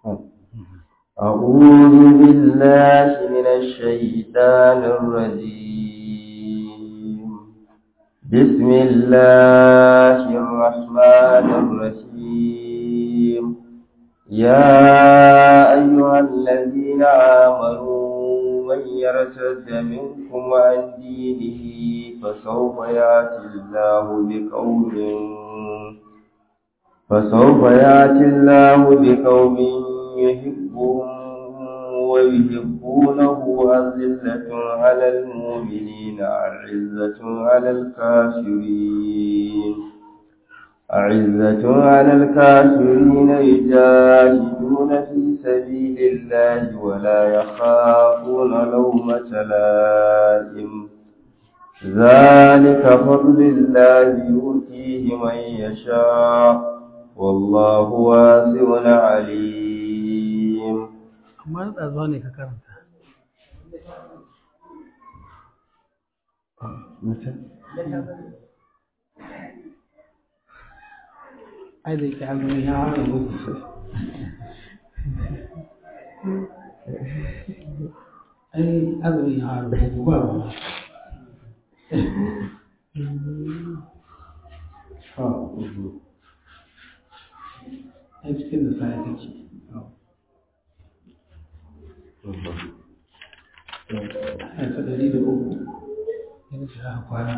أعوذ بالله من الشيطان الرجيم بسم الله الرحمن الرحيم يا أيها الذين آمنوا من يرتد منكم عن دينه فسوف يأتي الله بقوم فسوف يأتي الله بقوم يحبهم ويحبونه أذلة على المؤمنين أعزة على الكافرين أعزة على الكافرين يجاهدون في سبيل الله ولا يخافون لومة لائم ذلك فضل الله يؤتيه من يشاء والله واسع عليم amma da zuwa ne ka karanta ai da yake azumi ya hana musu ai azumi ya hana musu ba ba ai cikin da sa take ai ta dari da uku yana shi aka kwana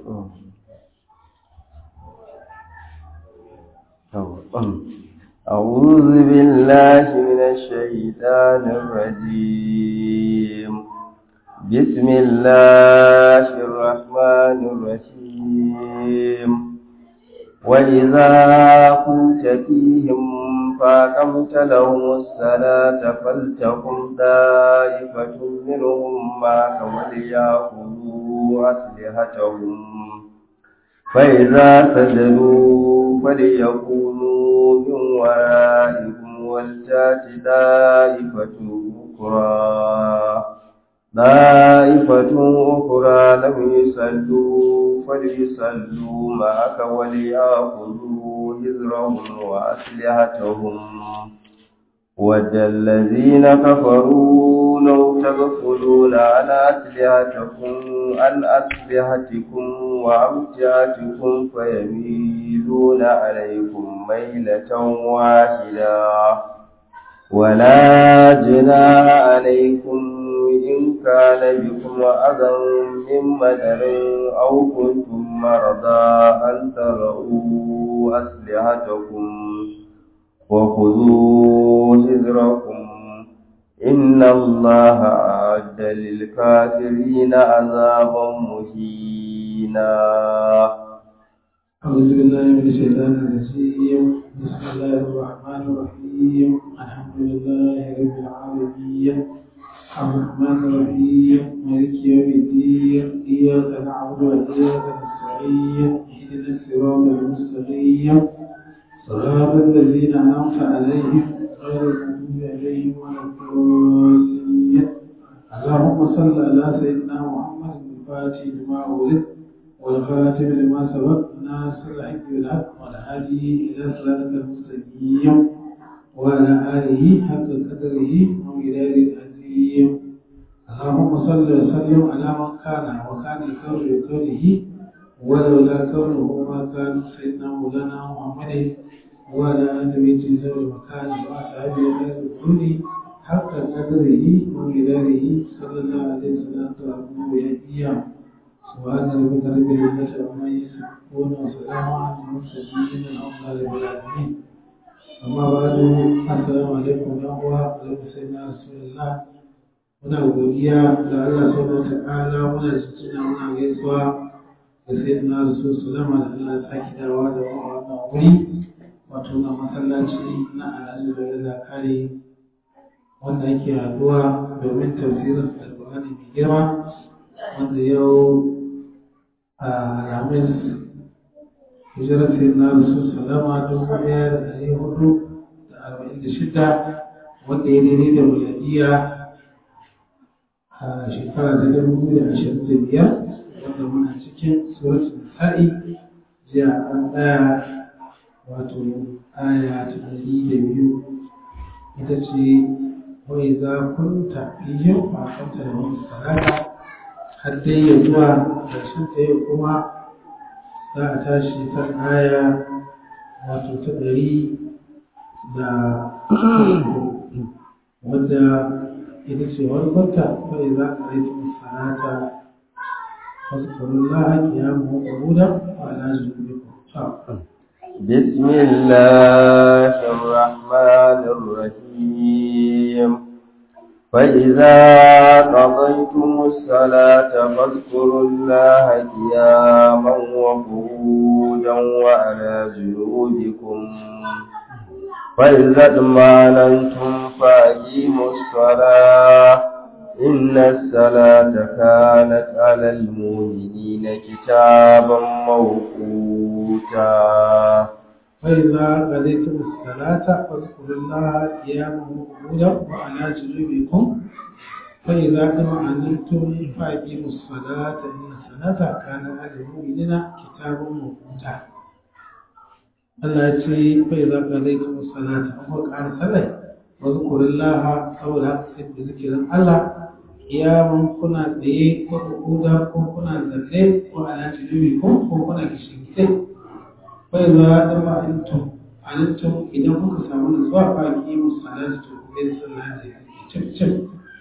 أعوذ بالله من الشيطان الرجيم بسم الله الرحمن الرحيم وإذا كنت فيهم فأقمت لهم الصلاة فلتقم طائفة منهم معك وليأخذوا أسلحتهم فإذا سجدوا فليكونوا من ورائكم ولتات طائفة أخرى طائفة أخرى لم يصلوا فليصلوا معك وليأخذوا حذرهم وأسلحتهم ود الذين كفروا لو تغفلون عن أسلحتكم عن أسلحتكم وأمتعتكم فيميلون عليكم ميلة واحدة ولا جناح عليكم إن كان بكم أذى من مدر أو كنتم مرضى أن ترؤوا أسلحتكم وخذوا حذركم إن الله أعد للكافرين عذابا مهينا أعوذ بالله من الشيطان الرجيم بسم الله الرحمن الرحيم الحمد لله رب العالمين الرحمن الرحيم مالك يوم الدين إياك نعبد وإياك نستعين اهدنا الصراط المستقيم صراط الذين أنعمت عليهم غير المغضوب عليهم ولا الضالين اللهم صل على سيدنا محمد الفاتح لما ولد والخاتم لما سبق ناصر الحق بالحق والهادي إلى صراطك المستقيم وعلى آله حق قدره ومداد العظيم اللهم صل وسلم على من كان وكان الكون بكونه ولولا كونه ما كان سيدنا مولانا محمد وعلى آل بيته ذوي المكان وأصحابه غير الكل حق قدره ومداره صلى الله عليه وسلم وأبوه سبحان ربك رب العزة عما يصفون وسلام على المرسلين الحمد لله رب العالمين أما بعد السلام عليكم يا أخوة عليكم سيدنا رسول الله muna godiya da Allah subhanahu wata'ala muna cikin muna gaisuwa da sayyidina rasul sallama da Allah ya saki dawa da wannan wuri wato na masallaci na alhaji da rida kare wanda yake haduwa domin tafsirin alƙur'ani mai girma wanda yau a ramis hijirar sayyidina rasul sallama dubu ɗaya da ɗari hudu da arba'in da shida wanda ya daidai da miladiya a shekara ta dubu biyu da ashirin da biyar wanda muna cikin suratul nisa'i jiya an tsaya wato aya ta ɗari da biyu ita ce wai za kunta fihim fa aqamta lahum salata har dai ya zuwa ƙarshen ta yau kuma za a tashi kan aya wato ta ɗari da wadda ita ce wani kwanta kawai za a rai tun sanata wasu kurun laha ya mu ƙuda wa ala zuwa بسم الله الرحمن الرحيم فإذا قضيتم الصلاة فاذكروا الله قياما وقعودا وعلى جنوبكم فإذا اطمأننتم فأقيموا الصلاة إن الصلاة كانت على المؤمنين كتابا موقوتا فإذا قضيتم الصلاة فاذكروا الله قياما وقعودا وعلى جنوبكم فإذا اطمأننتم فأقيموا الصلاة إن الصلاة كانت على المؤمنين كتابا موقوتا Allah ya ce bai za ka zai kuma salata an kuma ƙara sallai wa zukurin laha saboda haka sai ku zikirin Allah kiyaman kuna tsaye ko kuda ko kuna zalle ko ala tijubi ko ko kuna kishin gide bai za da ma antum antum idan kuka samu nutsuwa fa ki mu salatu to ku yi sallah da cip cip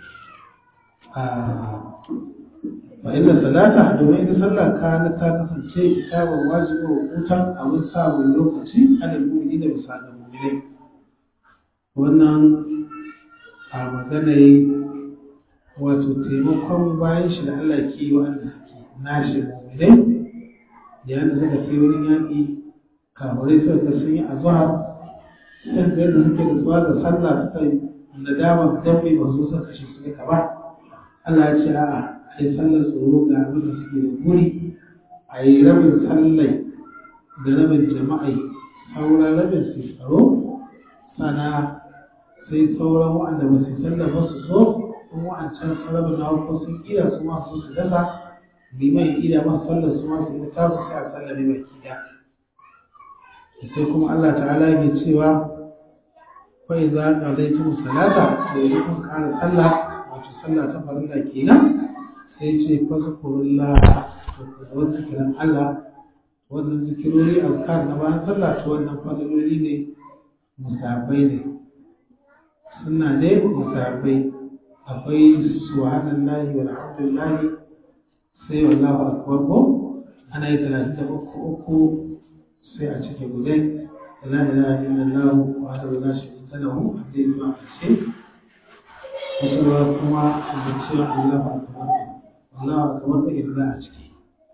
fa inna salata domin ita sallah kana ta kasance kitabun wajibi wa hutan abin samun lokaci ana mu'mini da bisa da mu'minai wannan a magana wato taimakon bayan shi da Allah ke yi wa'anda suke nashi mu'minai da yadda suka kai wurin yaƙi kamurai suka ga sun yi azhar sai da yadda suke da zuwa da sallah suka yi nadama dan bai ba su suka kashe su ne ba Allah ya ce a'a a yi sallar tsoro ga abin da suke da guri a yi rabin sallai da rabin jama'ai sauran rabin su tsaro sana sai sauran waɗanda ba su sallar ba su so in wa'ancan rabin na farko sun kira su ma su su dasa liman ya kira masu sallar su ma su yi ta su sai a sallar ne baki ɗaya sai kuma Allah ta'ala ya cewa fa idza qadaytum salata da yi kun ƙara sallah wato sallah ta farilla kenan sai ce fazkurullah da wani zikirin Allah wannan zikirori azkar na bayan sallah to wannan fadaloli ne musabbai ne suna ne musabbai akwai subhanallahi walhamdulillahi sai wallahu akbar ko ana yi talatin da uku uku sai a cike gudai la ilaha illallah wa la sharika lahu hadai zuwa ƙarshe wasu kuma da cewa Allahu akbar Allah kamar da irza a ciki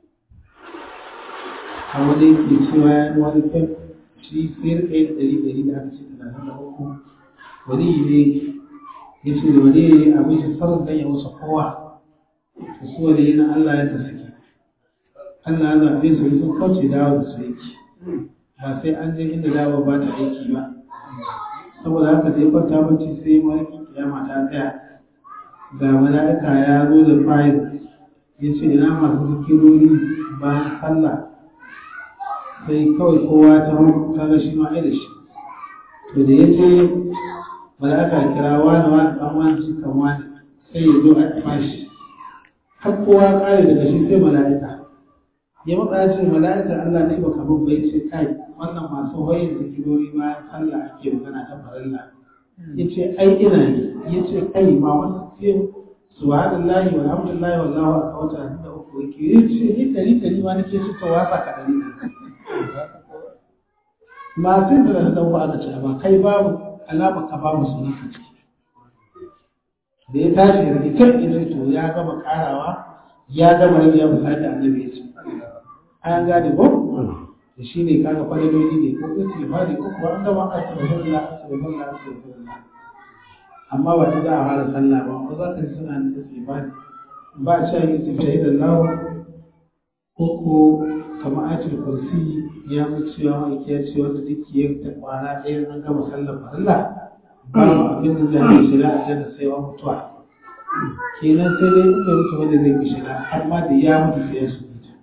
a wani ke cewa ya yi wani fem shi sayar ɗaya da ɗari ɗari da aka ce talatin da uku wani ne ya ce da wani ne abin shi sarar dan ya wuce kowa to su wani yana Allah ya ta suke Allah ya zaɓe su sun kauce dawo da su yake ba sai an je inda dawo ba ta aiki ba saboda haka da ya kwanta bacci sai mawarkin kiyama ta tsaya ga mala'ika ya zo da fayil ya ce ina masu zikirori bayan sallah sai kawai kowa ta ta ga shi ma da shi to da ya ce mala'ika kira wani wani ɗan wani cikin wani sai ya zo a fashi har kowa kare daga shi sai mala'ika ya matsa ce mala'ika Allah ne baka bin bai ce kai wannan masu hoyin zikirori bayan sallah ake magana ta farilla ya ce ai ina yi ya ce kai ma wasu ce subhanallahi walhamdulillahi wallahu akbar wata da uku yake ya ce ni dari dari ma nake shi to wasa ka dari masu yin da da uku aka ce ba kai babu alama ka babu sunan ka ciki da ya tashi ya rike kan ya to ya gama karawa ya gama rage ya misali da annabi ya ce an gane ko da shi ne kaga fadiloli ne ko istighfari ko kuma an gama astaghfirullah astaghfirullah astaghfirullah amma ba ta za a fara sallah ba ko za ka ji suna da istighfari ba a cewa istighfari da lawo ko ko kamar ayatul kursi ya mu cewa mai ya ce wanda duk ya ta kwana ɗaya an gama sallar farilla ba abin da zai yi shiga a janna sai wa mutuwa kenan sai dai in bai mutu wanda zai yi shiga har ma da ya mutu sai ya su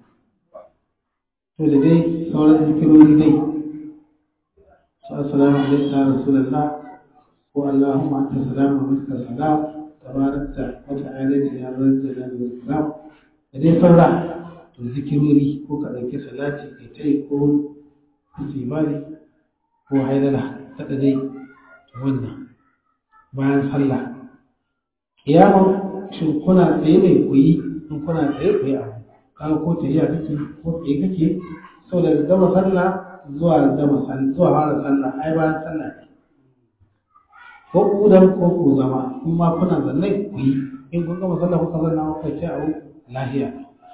to da dai sauran zikirori dai su assalamu alaikum ya rasulullah ko Allahumma anta salamu wa minka salam tabarakta wa ta'ala ya rabbana wal ikram da dai sauran to zikirori ko ka ɗauki salati kai ta yi ko istighfari ko haidala ta dai wannan bayan sallah kiyamun shin kuna tsaye ne ku yi in kuna tsaye ku yi abu kaga ko tafiya kake ko tsaye kake sau daga gama sallah zuwa gama sallah zuwa fara sallah ai bayan sallah ne ko kudan ko ku zama in ma kuna zanne ku yi in kun gama sallah kuka zanna kuka ce abu lahiya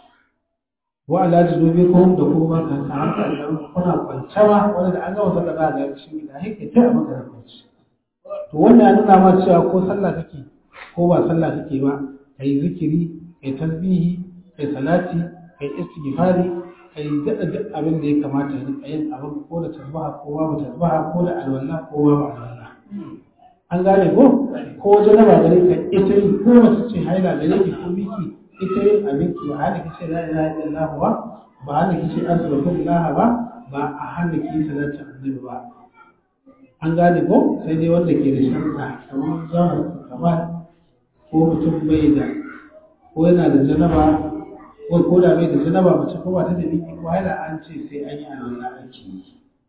wa ala junubikum da kuma kan ta haka idan kuna kwance ma wanda da an gama sallah za ga shi da hake ta a maka kwanci to wannan ya nuna ma cewa ko sallah kake ko ba sallah kake ba kai zikiri kai tasbihi kai salati kai istighfari kai daɗa duk abin da ya kamata ya rika yin abin ko da tasbaha ko babu tasbaha ko da alwala ko babu alwala an gane ko ko janaba gare ka ita yi ko mace ce haila gare ki ko miki ita yin abinki ba hana kice la ilaha illallah ba ba hana kice astaghfirullah ba ba a hana ki salatin annabi ba an gane ko sai dai wanda ke da sharuɗa kamar zahar kamar ko mutum bai da ko yana da janaba ko ko da bai da janaba mace ko ba ta da biki ko haila an ce sai an yi alwala ake yi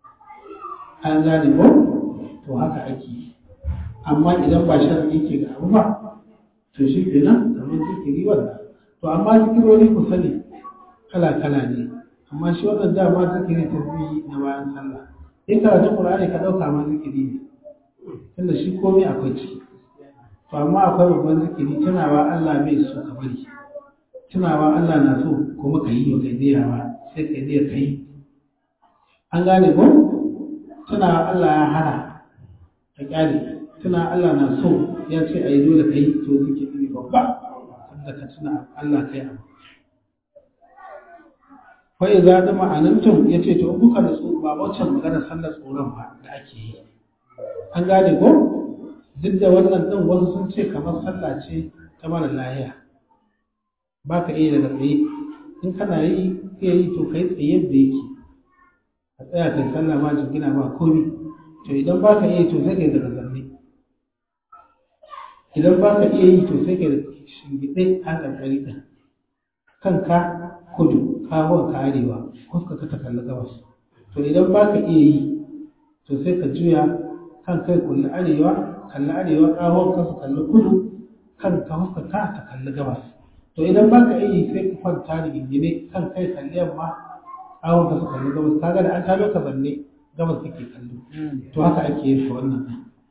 an gane ko to haka ake yi amma idan ba sharaɗi ke ga abu ba to shi kenan kamar zikiri wannan to amma zikirori ku sani kala kala ne amma shi wannan dama zikiri tasbihi na bayan sallah in karatun qur'ani ka dauka ma zikiri ne tunda shi komai akwai ciki to amma akwai babban zikiri tunawa Allah bai so ka bari tunawa Allah na so kuma ka yi kai diya ba sai kai diya kai an gane ko tunawa Allah ya hana ka kyale tuna Allah na so ya ce a yi dole ka yi to zikiri ne babba da ka tuna Allah kai abu fa idza da ma'anantum yace to kuka da tsoro ba wancan magana sallar tsoron ba da ake yi an gane ko duk da wannan din wasu sun ce kamar sallah ce ta mara lahiya ba ka iya daga tsaye in kana yi iya yi to kai tsaye da yake a tsaya kai sallah ma jingina ba komi to idan ba ka iya yi to sai kai daga zanne idan ba ka iya yi to sai kai shingiɗe a ƙarƙari ɗin kanka kudu kawon ka arewa kuska ka ta kalli gabas to idan ba ka iya yi to sai ka juya kan kai kulli arewa kalli arewa kawon ka su kalli kudu kan ka huska ka ta kalli gabas to idan ba ka iya yi sai ka kwanta da gingine kan kai kalli yamma kawon ka su kalli gabas kaga da an tabe ka zanne gabas kake kallo to haka ake yin shi wannan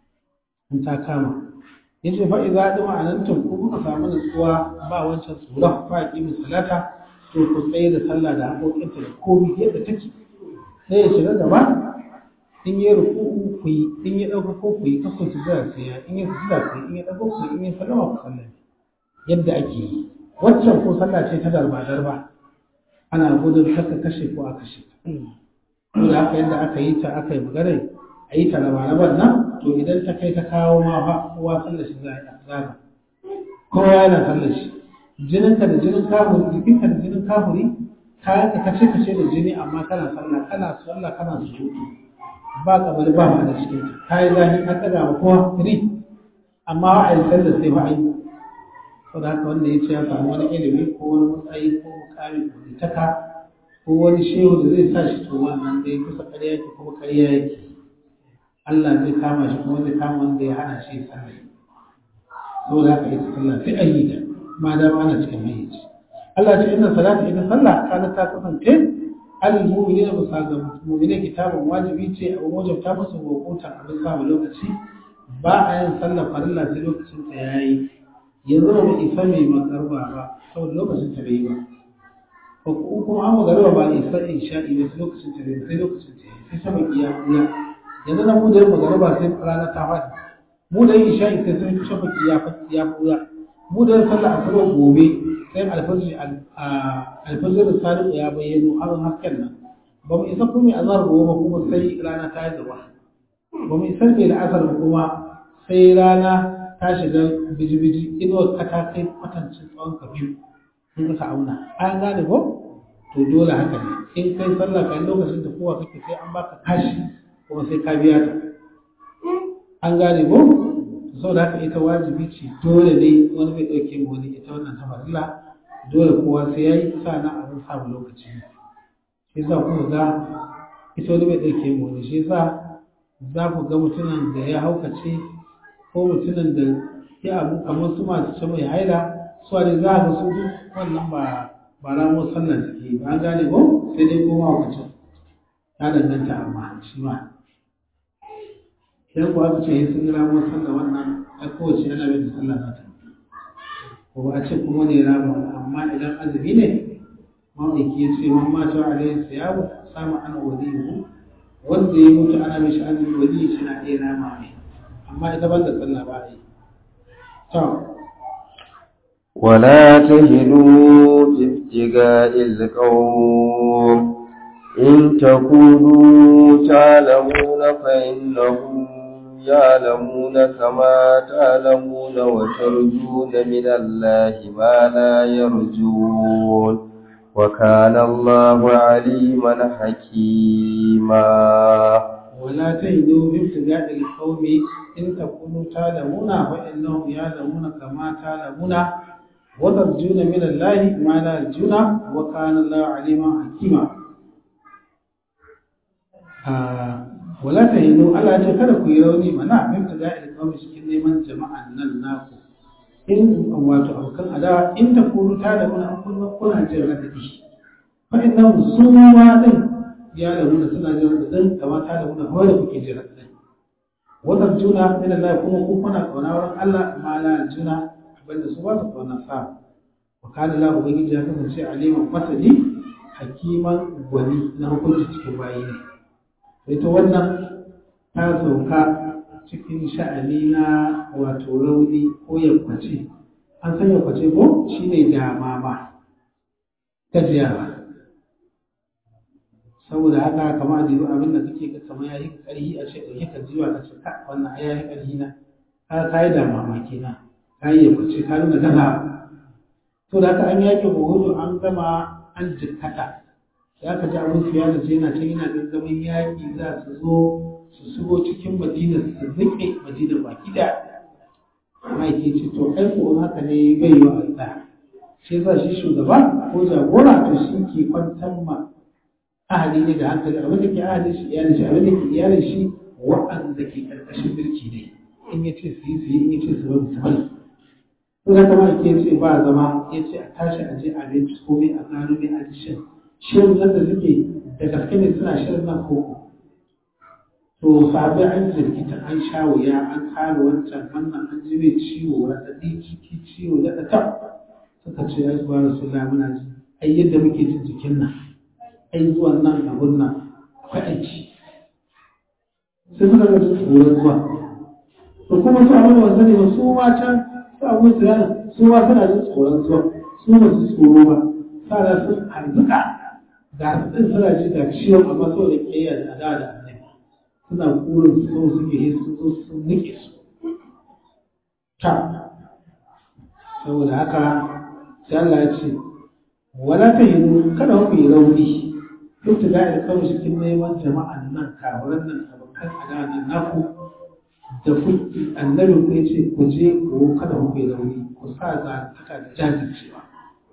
in ta kama yace fa idza dama anantum ku kuka samu nutsuwa ba wancan tsoron fa aqimu salata to ku tsaye da sallah da haƙoƙinta da komai yadda take sai ya shiga gaba in yi ruku'u ku yi in ya ɗauka ko ku yi kakku su zira sai ya in ya sujada ku yi in ya ɗauka ku yi in ya sallama ku sallame yadda ake yi waccan ko sallah ce ta darba darba ana gudun kaka kashe ko a kashe to da haka yadda aka yi ta aka yi magana a yi ta raba nan to idan ta kai ta kawo ma fa kowa sallar shi za a zaga kowa yana sallar shi jininka da jinin kafuri jikinka da jinin kafuri kayan ka kace kace da jini amma kana sallah kana sallah kana sujudu ba kabari ba ma da cikin ta kai zahi an daga ma kowa ri amma wa ai sallar sai ba ai saboda haka wanda ya ce ya samu wani ilimi ko wani matsayi ko mukami ko litaka ko wani shehu da zai sa shi to wannan dai kusa ƙarya yake kuma ƙarya yake Allah zai kama shi kuma zai kama wanda ya hana shi sallah saboda haka ita sallah sai a yi ta ma da ana cikin hayyaci Allah ce inna salata ita sallah kana ta kasance alil mu'minina bisa ga mu'mina kitabun wajibi ce a wajen ta musu hukunta a bisa mu lokaci ba a yin sallah farilla sai lokacin ta yayi yanzu ba mu isa mai magarba ba saboda lokacin ta bai yi ba ko kuma an magarba ba isa isha'i ba sai lokacin ta bai sai lokacin ta yayi sai sama iya kula yanzu na mu da magarba sai rana ta faɗi mu da yin isha'i sai sun shafaki ya ya kula mu da sallah asuba gobe sai alfajir alfajir sadiq ya bayyano har hasken nan ba mu isa kuma azhar gobe kuma sai rana ta yi gaba ba mu isa mai la'asar ba kuma sai rana ta shiga biji-biji inuwar ka ta kai kwatancin tsawon ka biyu in ka auna an gane ko to dole haka ne in kai sallah kai lokacin da kowa kake sai an baka kashi kuma sai ka biya ta an gane ko saboda haka ita wajibi ce dole ne wani bai ɗauke mu wani ita wannan ta farilla dole kowa sai ya yi sa na abin samu lokaci shi yasa kuma ga ita wani bai ɗauke mu wani shi yasa za ku ga mutumin da ya haukace ko mutumin da ya abu kamar su masu ce mai haila su ne za ga su wannan ba ba ramo sallar suke ba an gane ko sai dai koma haukacin ya danganta amma shi ma idan ku aka ce sun yi ramuwar sallah wannan a kowace yana bin da sallah za ta ko ba a ce kuma ne ramuwa amma idan azumi ne ma'aiki ya ce man mata alayhi siyabu samu ana waliyu wanda ya mutu ana mishi azumi waliyu shi na iya rama mai amma ita ban da sallah ba a yi to ولا تهنوا في ابتغاء القوم إن تكونوا تعلمون فإنهم يعلمون كما تعلمون وترجون من الله ما لا يرجون وكان الله عليما حكيما ولا تهدوا بابتغاء القوم إن تكونوا تعلمون فإنهم يعلمون كما تعلمون وترجون من الله ما لا يرجون وكان الله عليما حكيما wala ta hino Allah ce kada ku yi rauni mana min ta da'il kawai cikin neman jama'an nan naku in wato abokan adawa in ta kuru ta da wani an kuna jin radadi fa inna su ma din ya da muna suna jin radadin kama ta da muna kawai da kuke jin radadin wannan juna min Allah kuma ku kuna kauna wurin Allah ma la juna abinda su ba su kauna sa wa kana la ubangiji ya kasance aliman masani hakiman gwani na hukunci cikin bayi ne ita wannan ta sauka cikin sha'ani na wato rauni ko yankwace an san yankwace ko shi ne damama gajiyawa saboda haka kama a jiru abin da kake ga kamar ya yi ƙarfi a ce ɗauke ka jiwa ka ce ka wannan ya yi ƙarfi na ka ka yi damama kenan ka yi yankwace ka nuna gaza to da haka an yaƙi buhudu an gama an jikkata ya ka ji abin su ya da ce yana can yana gangamin yaƙi za su zo su shigo cikin madina su riƙe madina baki da ma'aiki ce to ai ko haka ne bai yi wa Allah shi yasa shi shugaba ko jagora to shi ke kwantar ma ahali ne da hankali abin da ke ahali shi iyalin shi abin da ke iyalin shi wa'anda ke karkashin birki ne in ya ce su yi su yi in ya ce su bari su bari to da kama ke ce ba zama ya ce a tashi a je a binciko komai a gano mai adishin shirin nan da suke da gaske ne suna shirin nan koko to sabai an jirgita an sha wuya an kare wancan wannan an ji mai ciwo raɗaɗi ciki ciwo da ta suka ce ya zuwa rasulullah muna ji ai yadda muke jin jikin nan ai zuwan nan abun nan akwai aiki sai suka ga tsoron zuwa to kuma su abin da wasu ne ba su ma can su abin su yana su ma suna jin tsoron zuwa su ba su tsoro ba sa sun harzuka ga su ɗin suna ji ga ciwon amma so da ƙiyayya da adawa da annabi suna kurin su so suke yi su zo su nike su ta saboda haka sai Allah ya ce wala ta yi kada ku yi rauni duk da ga'ir kawai cikin neman jama'an nan kawaran nan abokan adawa nan naku da ku annabi ku ya ce ku je ku kada ku yi rauni ku sa za ta da jajircewa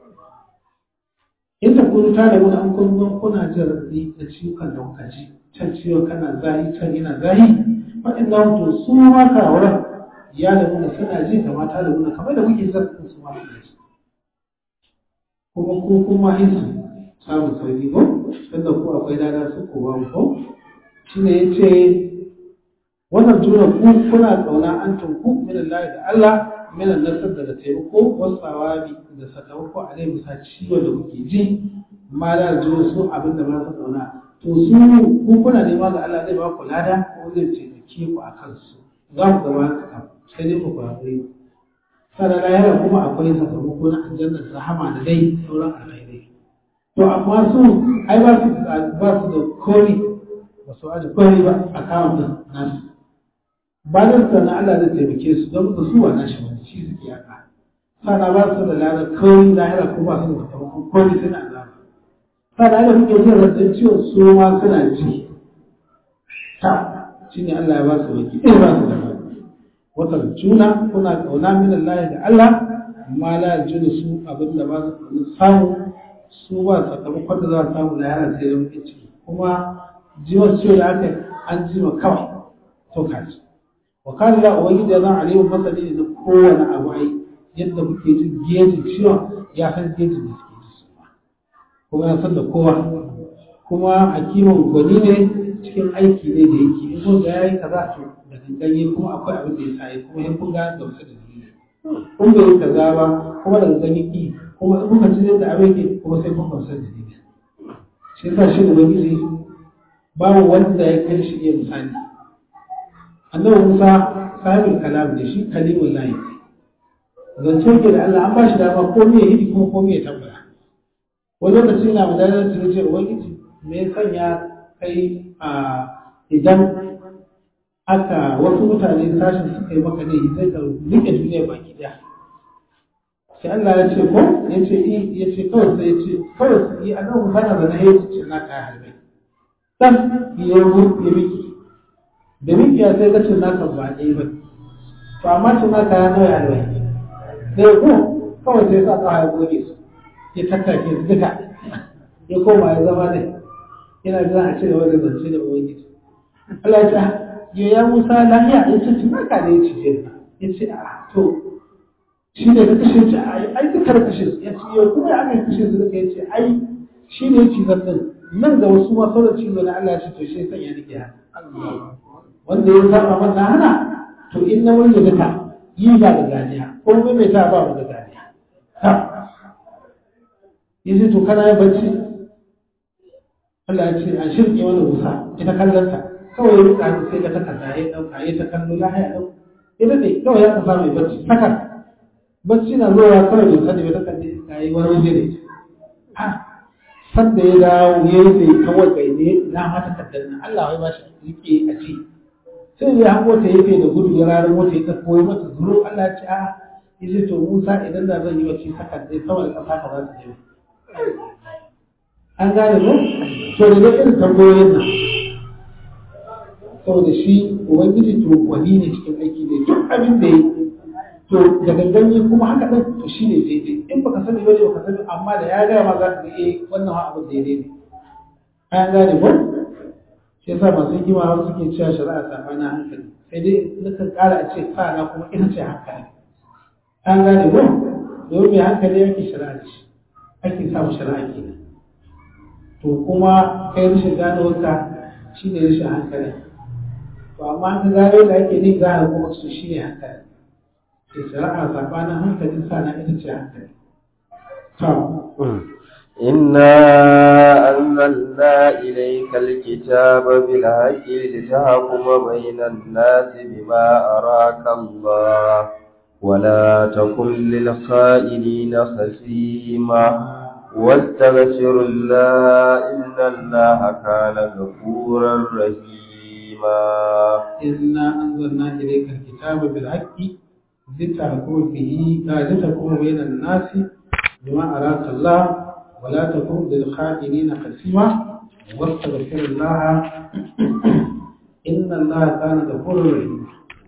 in ta kunu ta da wani an kun kuna jin raɗaɗi da ciwon da kuka ji can ciwon kana zahi can yana zahi waɗannan to su ma kawaran ya da muna suna ji da mata da muna kamar da kuke zartin su ma suna ji kuma ko kuma hisu samun sauki ko tunda ko akwai dada su ko ba ko shine yace wannan juna ku kuna kauna an tunku min Allah da Allah min nasar daga taimako wasawabi da sakamako a dai bisa ciwon da kuke ji ma da juna su abin da ba su kauna to su ku kuna nema ga Allah zai ba ku lada ko zai taimake ku a kansu za ku gaba ka sai dai ku kwakwai sannan lahira kuma akwai sakamako na aljannar rahama da dai sauran alkhairai to amma su ai ba su ba su da kori ba su aje kori ba a kawo din nasu ba da sannan Allah zai taimake su don ba su wa nashi wani shi suke haka sannan ba su da lada kori lahira ko ba su da sakamako kori suna azaba sannan da kuke jin raɗin ciwon su ma suna ji ta shine Allah ya ba su baki ɗaya ba su da baki wata juna kuna kauna min Allah da Allah amma la juna su abin da ba su samu su ba sakamakon da za su samu na yana sai don ciki kuma jiwon ciwo da aka an jima kawai to kaji wa kana la ubangiji ya zan aliyu masani da kowane abu ai yadda muke jin gejin ciwon ya san gejin da suke ji su kuma ya san da kowa kuma hakimin gwani ne cikin aiki ne da yake in kun ga yayi kaza to da ganganye kuma akwai abin da ya sa yi kuma in kun ga da wasu da dalili kun bai yi kaza ba kuma da ganganye ki kuma in kuka ci da abin ke kuma sai kun gamsar da dalili shi yasa shi ubangiji babu wanda ya kai shi iya misali annabi Musa sahibul kalam ne shi kalimul lahi zance ke da Allah an ba shi dama ko me yi kuma ko me ya tambaya wani lokaci na madalar su ce ubangiji me ya sanya kai a idan aka wasu mutane sashen suka yi maka ne sai ka rike duniya baki daya sai Allah ya ce ko ya ce ya ce kawai sai ya ce kawai sai annabi Musa na zana ya ce na kai harbe dan ya ya miki da miki ya sai kace naka ba ɗaya ba to amma tun naka ya nawa alwai sai ko kawai sai sa ka hawo goge su ya tattake su duka ya koma ya zama ne yana jira a ce da wani zance da ubangiji Allah ya ce ya ya Musa lafiya ya ce tun naka ne ya ce ya ce a to shi ne ka kashe ce ai ai duka da kashe su ya ce yau kuma ya aka kashe su duka ya ce ai shi ne ya ci zan nan da wasu ma sauran cizo na Allah ya ce to shi san ya nake haka wanda ya saba masa hana to in na wani duka yi ba da ganiya ko mai mai ta ba mu da ganiya ha yace to kana yin bacci Allah ya ce an shirke wani musa ita kallanta kawai ya rika hannu sai ka takarda ya dauka ya ta kallo la haya dau ita ne kawai ya kasa mai bacci sakar bacci na zuwa kawai bai sani ba takarda ya yi wani waje ne ha sanda ya dawo ya yi sai kawai gai ne na mata takardar nan Allah wai ba shi rike a ci sai ya hango ta yafe da gudu ya rarar mota ya ɗauko ya mata zuro Allah ya ce a yace to Musa idan da zan yi wacce saka dai sama da ƙasa ka za ta je an gane ko to da dai irin tambayoyin nan saboda shi ubangiji to wani ne cikin aiki ne duk abin da ya to da ganganye kuma haka ɗin to shi ne daidai in baka sani ba ne baka sani amma da ya gaya ma za ka ga eh wannan abin daidai ne an gane ko shi yasa masu hikima har suke cewa shari'a sabanin hankali sai dai nakan ƙara a ce sa na kuma ita ce hankali an gane ko domin mai hankali yake shari'a ce ake samun shari'a ke to kuma kai rashin gano ka shi ne rashin hankali to amma ka gano da ake ne za a kuma su shi ne hankali sai shari'a sabanin hankali sa na ita ce hankali إنا أنزلنا إليك الكتاب بالحق لتحكم بين الناس بما أراك الله ولا تكن للخائنين خصيما واستغفر الله إن الله كان غفورا رحيما إنا أنزلنا إليك الكتاب بالحق لتحكم به لتحكم بين الناس بما أراك الله ولا تكن للخائنين خصيما واستغفر الله إن الله كان غفورا رحيما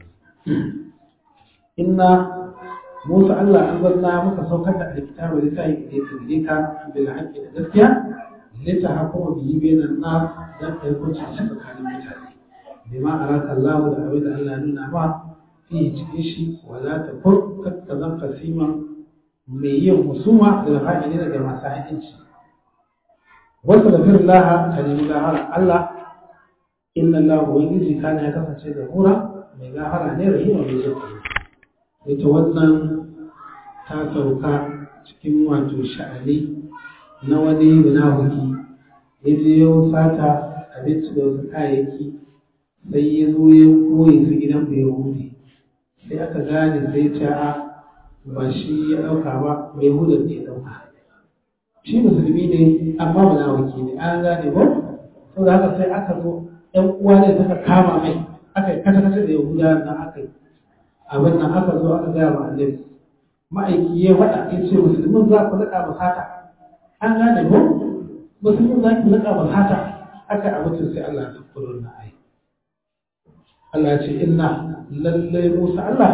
إن موسى الله أنزلنا muka saukar da alkitabu da sai da yake gare ka bil haqqi da gaskiya lita hakuma bihi bainan nas dan kai hukunci tsakanin mutane bima araka Allah da abin da Allah nuna ba fi cikin shi wala ta fur ka zan kasima mai yin husuma da fa'ili daga masu haƙinci wasu da firin laha ka nemi gahara Allah inna Allah ubangiji kana ya kasance da hura mai gahara ne rahima mai jin ita wannan ta sauka cikin wato sha'ani na wani munafiki ya je ya sata abinci da wasu kayayyaki sai ya zo ya koyi su gidan bai hude sai aka gane sai ce a ba shi ya ɗauka ba mai hudar ne ya ɗauka shi musulmi ne amma munafiki ne an gane ba saboda haka sai aka zo ƴan uwa ne suka kama mai aka yi kasa-kasa da yahuda nan aka yi abin nan aka zo aka gaya wa annabi ma'aiki ya faɗa ya ce musulmin za ku laƙa ba sata an gane ko musulmin za ku laƙa ba sata aka yi abincin sai Allah ya kuro na ai Allah ya ce inna lallai Musa Allah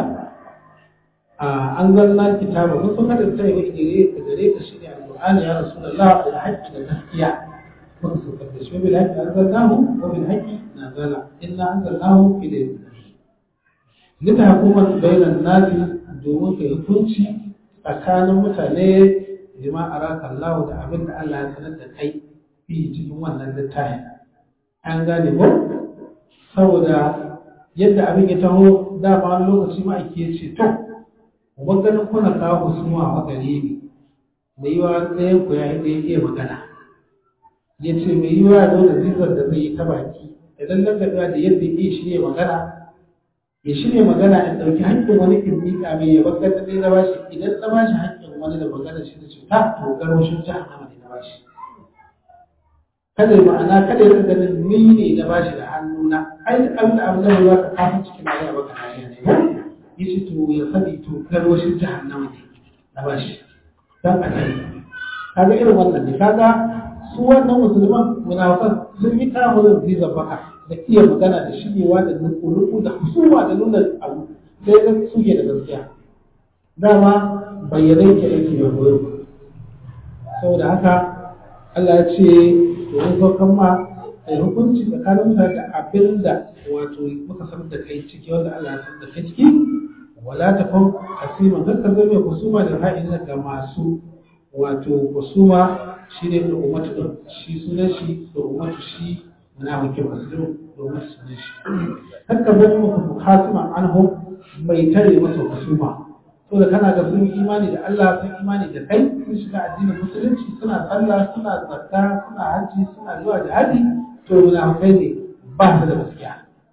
an zanna kitaba mun san da sai wani gare ka gare ka shine alqur'ani ya rasulullah da haƙƙi da gaskiya muka so da shi bil haqqi anzalnahu wa bil haqqi nazala inna anzalnahu fi laylatin lita hukuman bainan nasi domin kai hukunci tsakanin mutane bima araka Allah da abin da Allah ya sanar da kai fi cikin wannan littafin an gane ko saboda yadda abin ya taho da ba wani lokaci ma ake ce to uban ganin kuna kawo husuma a gare ni da yi wa ɗayan ku ya yi ɗaya iya magana ya ce mai yi wa da zizar da zai yi ta baki idan nan da da yadda ya shirya magana ya shirya magana in ɗauki haƙƙin wani in miƙa mai ya bakar da ɗaya na bashi idan na bashi haƙƙin wani da magana shi da cuta to garwashin jahannama ne na bashi kada ma'ana kada ya ganin ni ne na bashi da hannuna ai da abin da abin da za ka kafin cikin da ya baka hanya ne yace to ya sani to garwashin jahannama ne na bashi dan a kai kaga irin wannan ne kaga su wannan musulman munafikan sun yi kawo da visa baka da iya magana da shigewa da nuku da husuma da nuna abu sai ga suke da gaskiya dama bayyanai ke aiki da goyo saboda haka Allah ya ce to mun saukan ma ai hukunci tsakanin mutane da abin da wato muka san da kai ciki wanda Allah ya san da kai ciki wala ta kun hasiman kar ka zama kusuma da ra'ayin ga masu wato kusuma shine da ummatu din shi sunan shi da ummatu shi munafiki muslim da ummatu sunan shi kar ka zama mukhasima anhu mai tare masa kusuma so da kana ga sun imani da Allah sun imani da kai sun shiga addinin musulunci suna sallah suna zakka suna hajji suna zuwa jihadi to munafikai ne ba su da gaskiya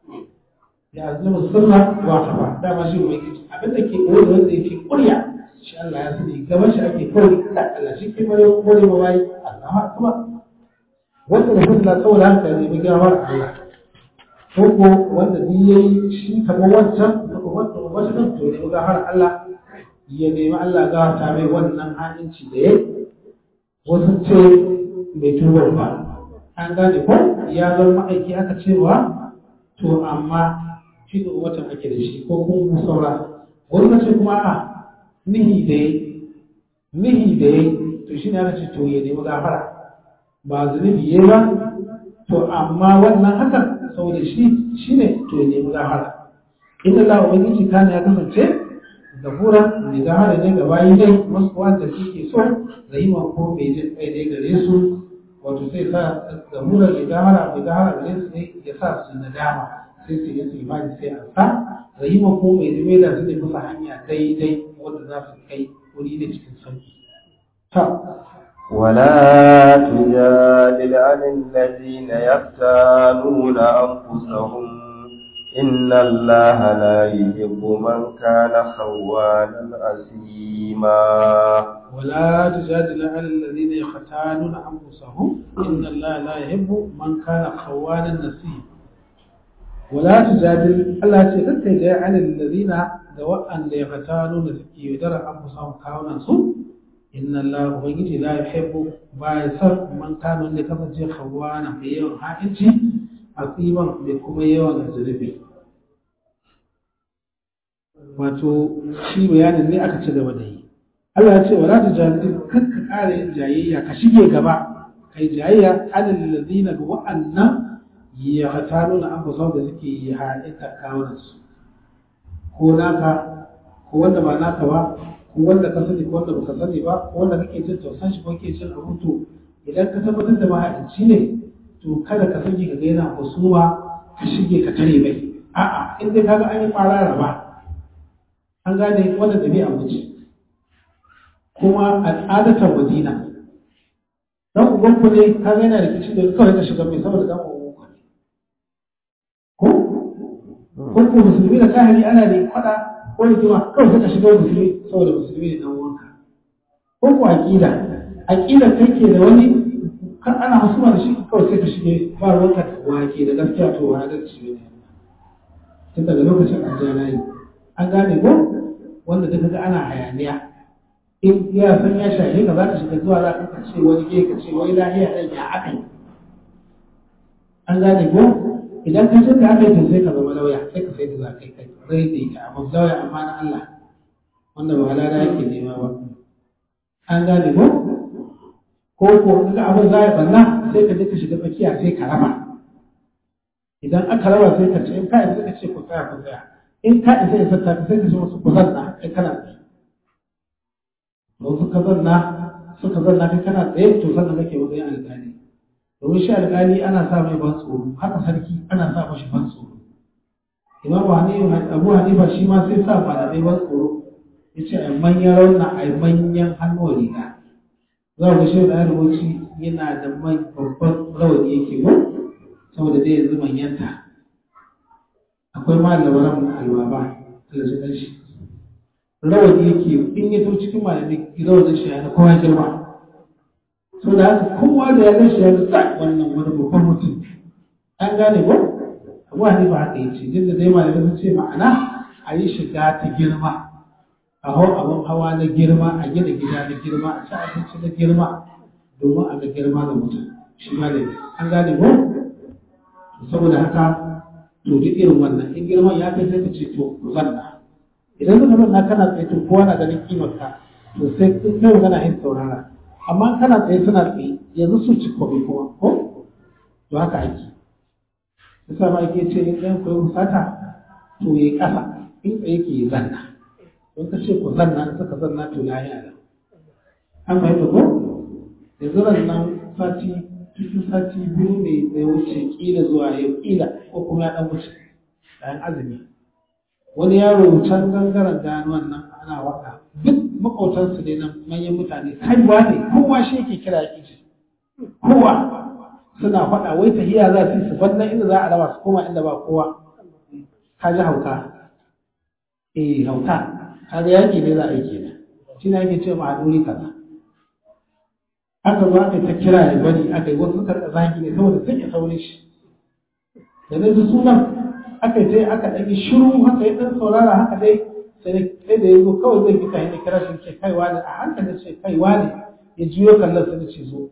ya zama sunna wa kafa dama shi mai kici abin da ke koyi wanda yake kurya shi Allah ya sani gaban shi ake kawai da Allah shi ke bare kore ma bai Allahu akbar wanda da sunna saboda haka ne mai gawar Allah ko ko wanda ni yayi shi kamar wancan ko wanda wancan to ne ga har Allah ya nemi Allah ga ta mai wannan ha'inci da yayi wasu ce bai tuba ba an gane ko ya zama ma'aiki aka cewa to amma shi da watan ake da shi ko kuma saura wani mace kuma a nihi da ya nihi da ya to shi ne aka ce to ya nemi gafara ba zunubi ya ba to amma wannan hakan saboda shi shi ne to ya nemi gafara inda Allah ubangiji kana ya kasance gafura mai gafara ne ga bayi dai wasu wanda suke so rahima ko mai jin kai dai gare su wato sai sa gafura mai gafara mai gafara gare su ne ya sa su nadama sai su yi imani sai a sa rahima ko mai zume da su ne bisa hanya daidai wanda za su kai wuri da cikin sauki. ولا تجادل عن الذين يختانون أنفسهم إن الله لا يحب من كان خوانا أثيما ولا تجادل عن الذين يختانون أنفسهم إن الله لا يحب من كان خوانا نسيما ولا تجادل الله تكتك جاء عن الذين دواء ليختانون سكي ودر أنفسهم كاونا سوء إن الله ubangiji la yuhibbu ba ya san man kano ne kasance khawana mai yawan ha'inci asiban mai kuma yawan zulubi wato shi bayanin ne aka ci gaba da yi Allah ya ce wala tujadil kar ka ƙara yin jayayya ka shige gaba kai jayayya alal ladina ga wa'annan ya hatano na ambaton da suke yi ha'inta kawunan su ko naka ko wanda ba naka ba ko wanda ka sani ko wanda baka sani ba ko wanda kake jin tausan shi ko kake jin abun to idan ka tabbatar da mahaici ne to kada ka sani ka ga yana husuma ka shige ka tare mai a'a in dai kaga an yi kwarara ba an gane wannan dabi'a mace kuma al'adatar madina dan uban ku ne kaga yana da kici da kawai ka shiga mai saboda dan uban ku ne ko ko ko musulmi da kahiri ana da fada ko rigima kawai ka shiga musulmi saboda musulmi ne dan uwanka ko ko aqida aqida kai ke da wani kan ana husuma da shi kawai sai ka shige ba ruwanka da wake da gaskiya to wani da shi ne tun daga lokacin an yi an gane ko wanda duka ga ana hayaniya in ya san ya shahe ka za ka shiga zuwa za ka ce wani ke ka ce wai lahiya ɗan ya aka yi an gane ko idan ka ce ka aka yi to sai ka zama lauya sai ka sai da za ka yi kai rai da ita amma lauya amma na Allah wanda ba halala yake nema ba an gane ko ko ko in ga abin za ya banna sai ka je ka shiga tsakiya sai ka raba idan aka raba sai ka ce in ka isa ka ce ku tsaya ku tsaya in ka isa isa ta sai ka ce musu ku zanna kai kana tsaye to suka zanna suka zanna kai kana tsaye to sannan kake matsayin alƙali domin shi alƙali ana sa mai ban tsoro haka sarki ana sa mashi ban tsoro imam abu hanifa shi ma sai sa malamai ban tsoro ya ce a manyan rauna a manyan hannuwa riga za ku shi da rubuci yana da mai babban rawani yake ko saboda dai yanzu manyanta akwai malaman albaba Allah shi dan shi rawani yake in ya to cikin malamai rawanin shi yana kowa girma so da haka kowa da ya gan shi ya ga wannan wani babban mutum an gane ko abu hanifa haka yace duk da dai malamai sun ce ma'ana a yi shiga ta girma a hau abin hawa na girma a gina gida na girma a ci abinci na girma domin a ga girma da mutum shi ma ne an gane ko saboda haka to duk irin wannan in girman ya kai sai ka ce to ku zanna idan suka zanna kana tsaye to kowa na ganin kimar ka to sai in kai magana yin saurara amma kana tsaye suna tsaye yanzu su ci kobe kuma ko to haka ake yasa ma ake ce in ɗayan koyi musata to ya yi ƙasa in tsaye ke yi zanna don ka ce ku zanna in suka zanna to lahi a nan an fahimta ko yanzu ran nan sati cikin sati biyu ne da ya wuce kila zuwa yau kila ko kuma ya dan wuce bayan azumi wani yaro can gangaren ganuwan nan ana waka duk makwautansu ne na manyan mutane kaiwa ne kowa shi yake kira ya kici kowa suna faɗa wai tahiya za su yi su wannan inda za a raba su koma inda ba kowa ka ji hauka eh hauka kaga yaki ne za a yi kenan shi ne ake ce ma a duri kaza aka zo aka ta kira ya bari aka yi wasu suka zagi ne saboda sun ya saurin shi da na ji sunan aka yi sai aka ɗan yi shiru haka ya ɗan saurara haka dai sai da ya zo kawai zai fita ya kira shi ce kaiwa ne a hankali ce kaiwa ne ya juyo kallon sai da ce zo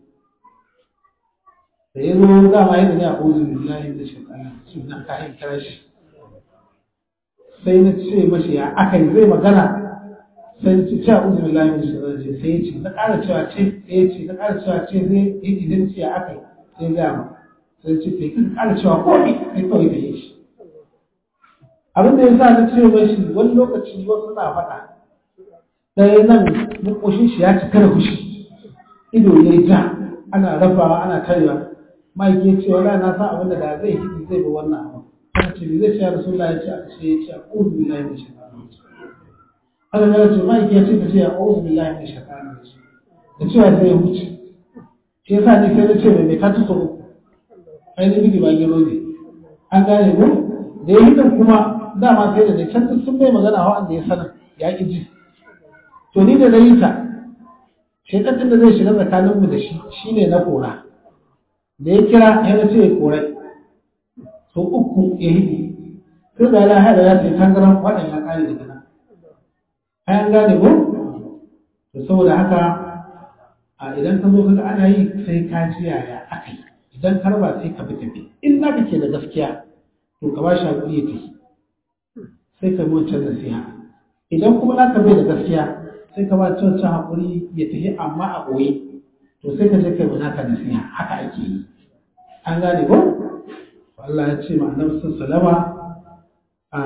da ya zo dama yadda ne a ƙozin billahi da shi sunan kayan kira shi sai na ce mashi ya aka yi zai magana sai na ce ce a ƙozin billahi da shi sai ya ce na ƙara cewa ce sai ya ce na ƙara cewa ce zai yi idan ce ya aka yi sai ya gama sai ce sai kan ƙara cewa ko ne sai kawai da yi shi abin da ya sa na ce mashi wani lokaci wasu na faɗa ɗaya nan makoshin shi ya cika da fushi ido ya yi ja ana rafawa ana tarewa mike ya ce wala na san abin da da zai hidi zai bi wannan abu aka ce zai ce rasulullah ya ce aka ce ya ce a'udhu billahi min shaitanir rajim aka ga ce mike ya ce ka ce a'udhu billahi min shaitanir rajim da cewa sai ya wuce shi yasa ni sai na ce mai ka tuso uku ai ni bigi ba gero ne an gane ko da ya hidin kuma dama sai da ne can sun bai magana wa'anda ya sanar ya ki ji to ni da na yi ta shaitan da zai shiga tsakaninmu da shi shine na kora da ya kira ya na ce ya korai so uku ya hidi sai da ya haɗa ya ce tangaran waɗanda ya ƙare daga nan an gane ko to saboda haka a idan ka zo kaga ana yi sai ka ji yaya aka yi idan har ba sai ka bi tafi in na ke da gaskiya to ka ba shi hakuri ya tafi sai ka bi wancan nasiha idan kuma na ka bai da gaskiya sai ka ba wancan hakuri ya tafi amma a ɓoye to sai ka je kai mana ka nasiha haka ake yi an gane ko Allah ya ce ma annabi sallama a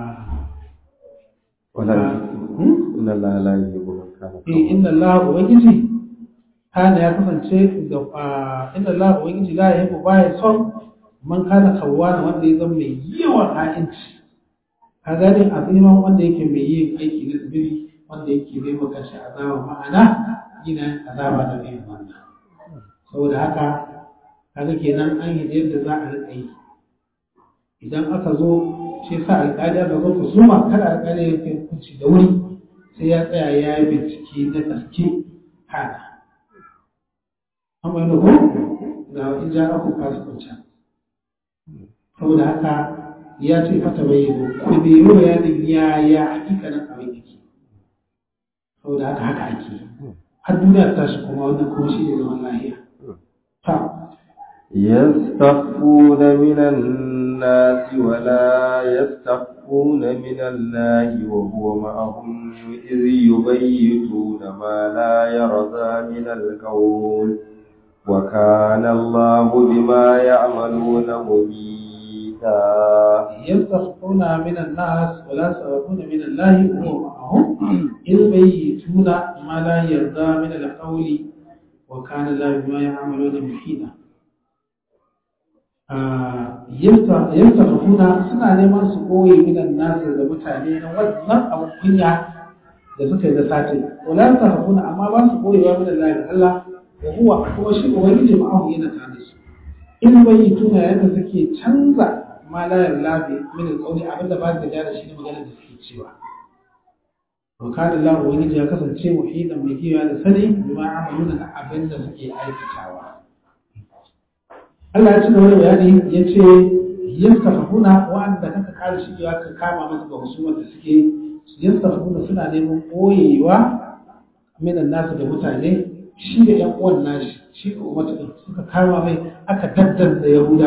wala inna Allah la yuhibbu man kana eh inna Allah ubangiji kana ya kasance da inna Allah ubangiji la yuhibbu baya son man kana kawwana wanda ya zama mai yawan ha'inci ka gane aziman wanda yake mai yin aiki na zubiri wanda yake bai maka shi azaba ma'ana gina azaba da irin wannan saboda haka kaga kenan an yi yadda za a riƙa yi idan aka zo shi sa alƙali aka zo ku suma kada alƙali ya kai hukunci da wuri sai ya tsaya ya yi bincike na gaske kana an bai da ko ga in ja aku kasu kwanci saboda haka ya ce fata bai yi ku bai yi bayanin ya ya hakikanin abin yake saboda haka haka ake har duniya ta shi kuma wannan kuma shi ne zaman lahiya ta يستخفون من الناس ولا يستخفون من الله وهو معهم إذ يبيتون ما لا يرضى من القول وكان الله بما يعملون مبيتا يستخفون من الناس ولا يستخفون من الله وهو معهم إذ يبيتون ما لا يرضى من القول وكان الله بما يعملون محيطا yastafuna suna neman su koyi minan nasu da mutane na wannan abun kunya da suka yi da satin wala yastafuna amma ba su koyewa minan lahi da Allah wa huwa kuma shi ubangiji ma'ahu yana tare da su in bai tuna yadda suke canza ma la yarlabi min alqawli abinda ba su da shi ne magana da suke cewa wa kana Allah ubangiji ya kasance muhidan mai kiyaye da sani bima amaluna da abin da suke aikatawa Allah ya ci gaba da bayani ya ce yastafuna wa'anda kaka kare shigewa ka kama masu ga husumar da suke yastafuna suna neman boyewa minan nasu da mutane shi da yan uwan nashi shi ko mata suka kama mai aka daddar da yahuda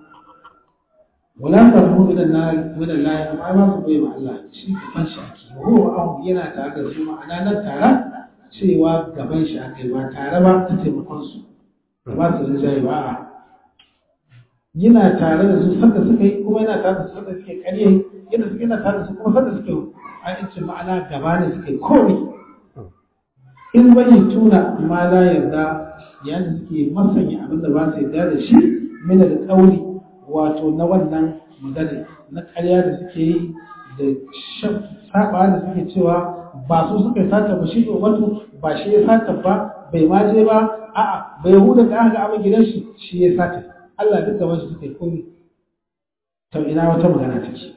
wala tarhu minan nar minan la amma ba su boye ma Allah shi gaban shi ake ho an yana tare da su ma'ana nan tare cewa gaban shi ake ba tare ba ta taimakon su ba su rinjaye ba a'a yana tare da su sanda suka yi kuma yana tare da su sanda suke karye yana suke yana tare da su kuma sanda suke a yancin ma'ana gaba ne suke kore in bayi tuna ma la yarda yayin suke masanya abin da ba su yarda da shi mina da tsauri wato na wannan magana na karya da suke yi da saba da suke cewa ba su suka yi sata ba shi wato ba shi ya sata ba bai ma je ba a'a bai huda da aka ga abin gidan shi shi ya sata Allah duk gaban su suka yi komi to ina wata magana take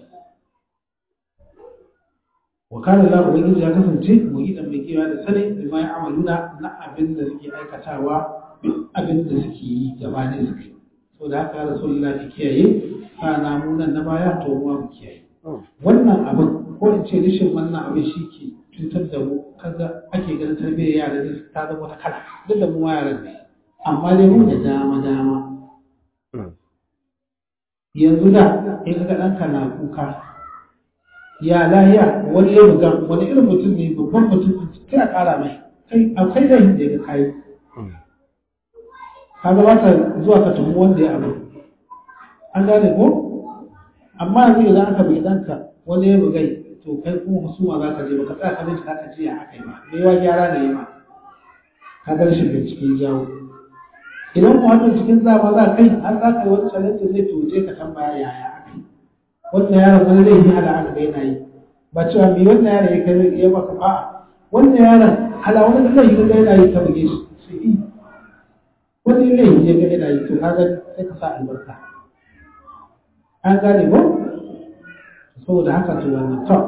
wa kana Allah ubangiji ya kasance mugidan mai kewa da sani da mai amaluna na abin da suke aikatawa duk abin da suke yi gaba ne suke so da haka rasulullah ki kiyaye sana mu nan na baya to mu mu kiyaye wannan abin ko in ce rishin wannan abin shi ke cutar da mu kaga ake ganin tarbiyyar yara ne ta zama wata kala duk da mu ma yaran ne amma dai mu da dama dama yanzu da in ga ɗanka na kuka ya lahiya wani ya buga wani irin mutum ne babban mutum sai a ƙara mai kai akwai da da ya kai ka ga ba zuwa ka tumu wanda ya abu an gane ko amma yanzu idan aka bai ɗanka wani ya bugai to kai kuma husuma za ka je ba ka tsaya ka bincika ka ce ya aka yi ba me yawa gyara ne ma ka ga rashin bincike jawo idan ku hannun cikin zama za kai har za ka yi wani challenge zai tuje ka tambaya yaya aka yi wannan yaron wani zai yi hala aka ga yana yi ba cewa me wannan yaron ya kai ya baka ba wannan yaron hala wani zai yi ga yana yi ka buge shi sai yi wani zai yi ga yana yi to kaga sai ka sa albarka an gane ko saboda haka to wannan to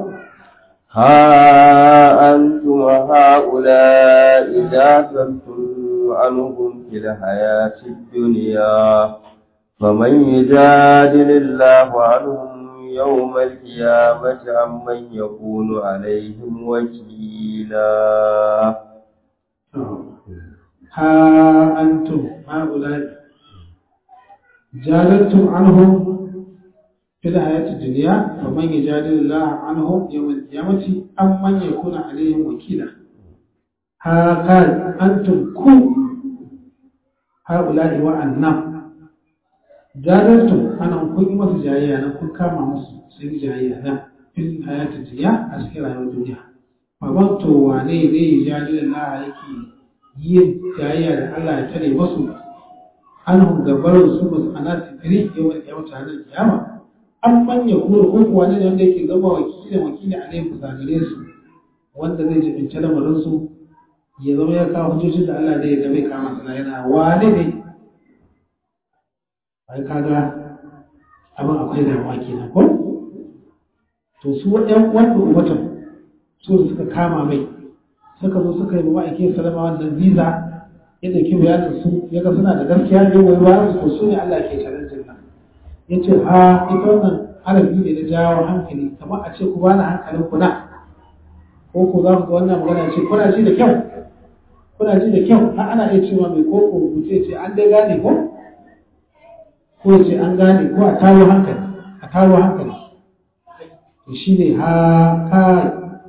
ها أنتم هؤلاء جادلتم عنهم في الحياة الدنيا فمن يجادل الله عنهم يوم القيامة عمن يكون عليهم وكيلا ها أنتم هؤلاء جادلتم عنهم في الحياة الدنيا فمن يجادل الله عنهم يوم القيامة عمن يكون عليهم وكيلا ها قال أنتم كو هؤلاء وأنم جادلتم أنا كن مس جاية أنا كن كما مس سن جاية أنا في الحياة الدنيا أسكر على الدنيا فمن تو واني ne جادل الله yake yin jayayya da Allah ya tare wasu anhum gabarun su musu ana sitiri yawan kiyama ta ranar kiyama an manya kuma ko kuwa ne wanda yake zama wakilin wakili a laifin gare su wanda zai jibinci lamarin su ya zama ya kawo hujjojin da Allah ne ya bai kama sana yana wane ne ai kaga abin akwai damuwa kenan ko to su ɗan wanda umatan su da suka kama mai suka zo suka yi ma'aikin salama wannan visa yadda ke bayanin su ya ga suna da gaskiya ne wai bayan su su ne Allah ke challenge nan ya ce ha ita wannan harafi ne na jawo hankali kamar a ce ku bani hankalin ku na ko ku za ku ga wannan magana ce kuna ji da kyau kuna ji da kyau har ana iya cewa mai koko rubuce ce an dai gane ko ko ya ce an gane ko a taro hankali a taro hankali to shi ne ha kai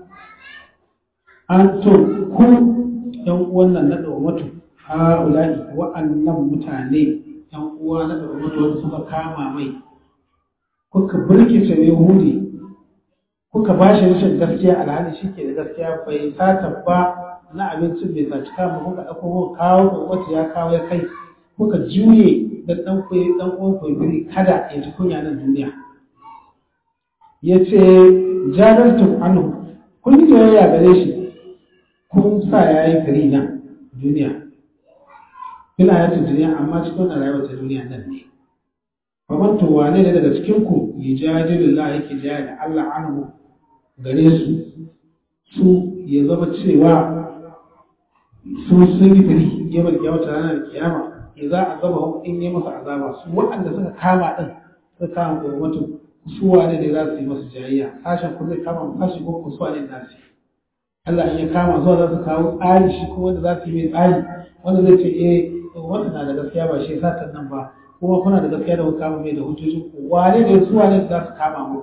an to ku yan uwan nan na ɗaumatu ha ula'i wa'annan mutane yan uwa na ɗaumatu wanda suka kama mai kuka birkice mai hudi kuka ba shi rashin gaskiya alhali shi ke da gaskiya bai sata ba na abincin bai saci kama kuka ɗauko kuka kawo ɗaumatu ya kawo ya kai kuka juye da ɗan kwaye ɗan uwan kwaye kada ya ji kunya nan duniya ya ce jadartum anhu kun yi jayayya gare shi kun sa ya yi fari nan duniya kuna yata duniya amma cikin wannan rayuwar ta duniya nan ne kamar to wane ne daga cikin ku yujadilullah yake jaya da Allah anhu gare su su ya zama cewa su sun yi fari yawan kiyamata ranar kiyama ya za a zama in yi masa azaba su waɗanda suka kama ɗin suka kama gwamnatin su wane ne za su yi masu jayayya sashen ku zai kama sashi ko ku su wane za su yi Allah in ya kama zuwa za su kawo tsari shi kuma wanda za su yi mai tsari wanda zai ce eh wanda na da gaskiya ba shi satan nan ba kuma kuna da gaskiya da kuka kama mai da hujjojin ku wane ne su wane za su kama mu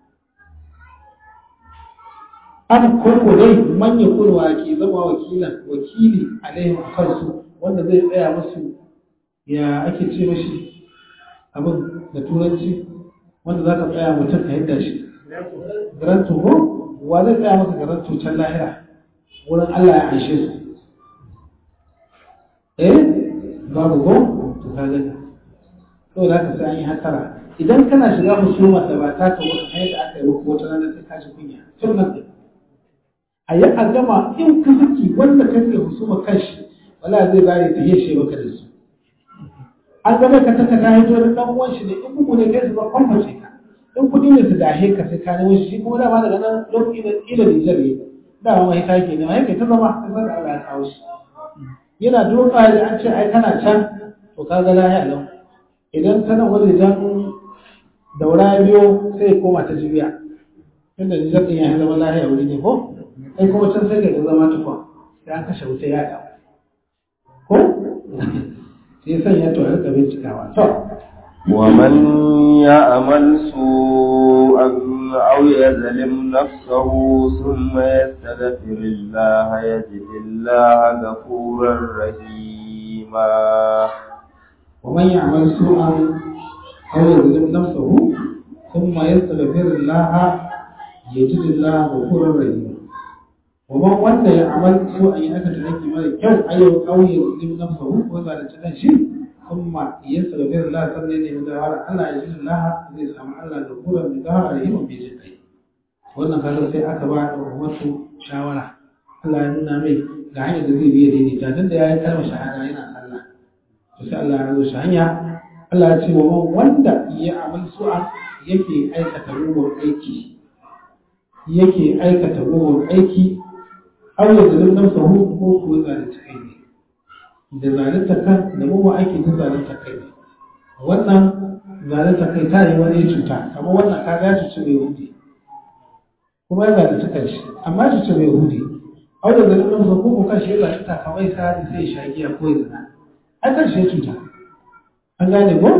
an koko dai manya kurwa ke zama wakilan wakili alaihim a kansu wanda zai tsaya musu ya ake ce mashi abin da turanci wanda za ka tsaya mutum ka yadda shi garanto ko wa zai tsaya masa garanto can lahira wurin Allah ya aishe su eh babu ko to ka gani to da ka sai an yi hatara idan kana shiga musuma da ba ta ka wata hanyar da aka yi maka wata ranar sai ka ji kunya tun nan a yi a gama in ka saki wanda kake husuma kanshi wala zai bari ta yashe maka da su an gaba ka taka ta hito da dan uwan shi ne in bugu ne kai su ba kwamface ka in kudi ne su dahe ka sai ka nemo shi kuma dama daga nan lokaci da ila Nijar ne dama mai ta ke ne mai kai ta zama sai da Allah ya kawo shi yana doka da an ce ai kana can to ka ga lahiya lau idan kana wani jan daura biyo sai ya koma ta jibiya tunda Nijar din ya zama lahiya wuri ne ko kai kuma can sai ka zama tukwa sai an kashe wuta ya dawo ko sai sanya to a rika bincikawa to ومن يعمل سوءا أو يظلم نفسه ثم يستغفر الله يجد الله غفورا رحيما ومن يعمل سوءا أو يظلم نفسه ثم يستغفر الله يجد الله غفورا رحيما ومن wanda ya amal so an yi aka taraki mara kyau ayyau kauye zim nafsahu ko zalunci kan shi kuma yastaghfir Allah sannan ne da har Allah ya jin Allah zai samu Allah da kura da gahara da himin bai jin kai wannan kaga sai aka ba da wasu shawara Allah ya nuna mai ga hanyar da zai biya daidaita tun da ya yi kalmar shahada yana sallah to sai Allah ya zo shi hanya Allah ya ce wa wanda ya amal su'a yake aikata mugun aiki yake aikata mugun aiki aw ya zalim nafsahu ko ko zalunta kai ne da zalunta kan da mugun aiki da zalunta kai ne wannan zalunta kai ta yi wani cuta kamar wannan ka ga cuci mai hudi kuma ya zalunta kan shi amma cuci mai hudi aw da zalim nafsahu ko ko kan shi ya zalunta kawai sai sai ya shagiya ko ya zina ai kan shi ya cuta an gane ko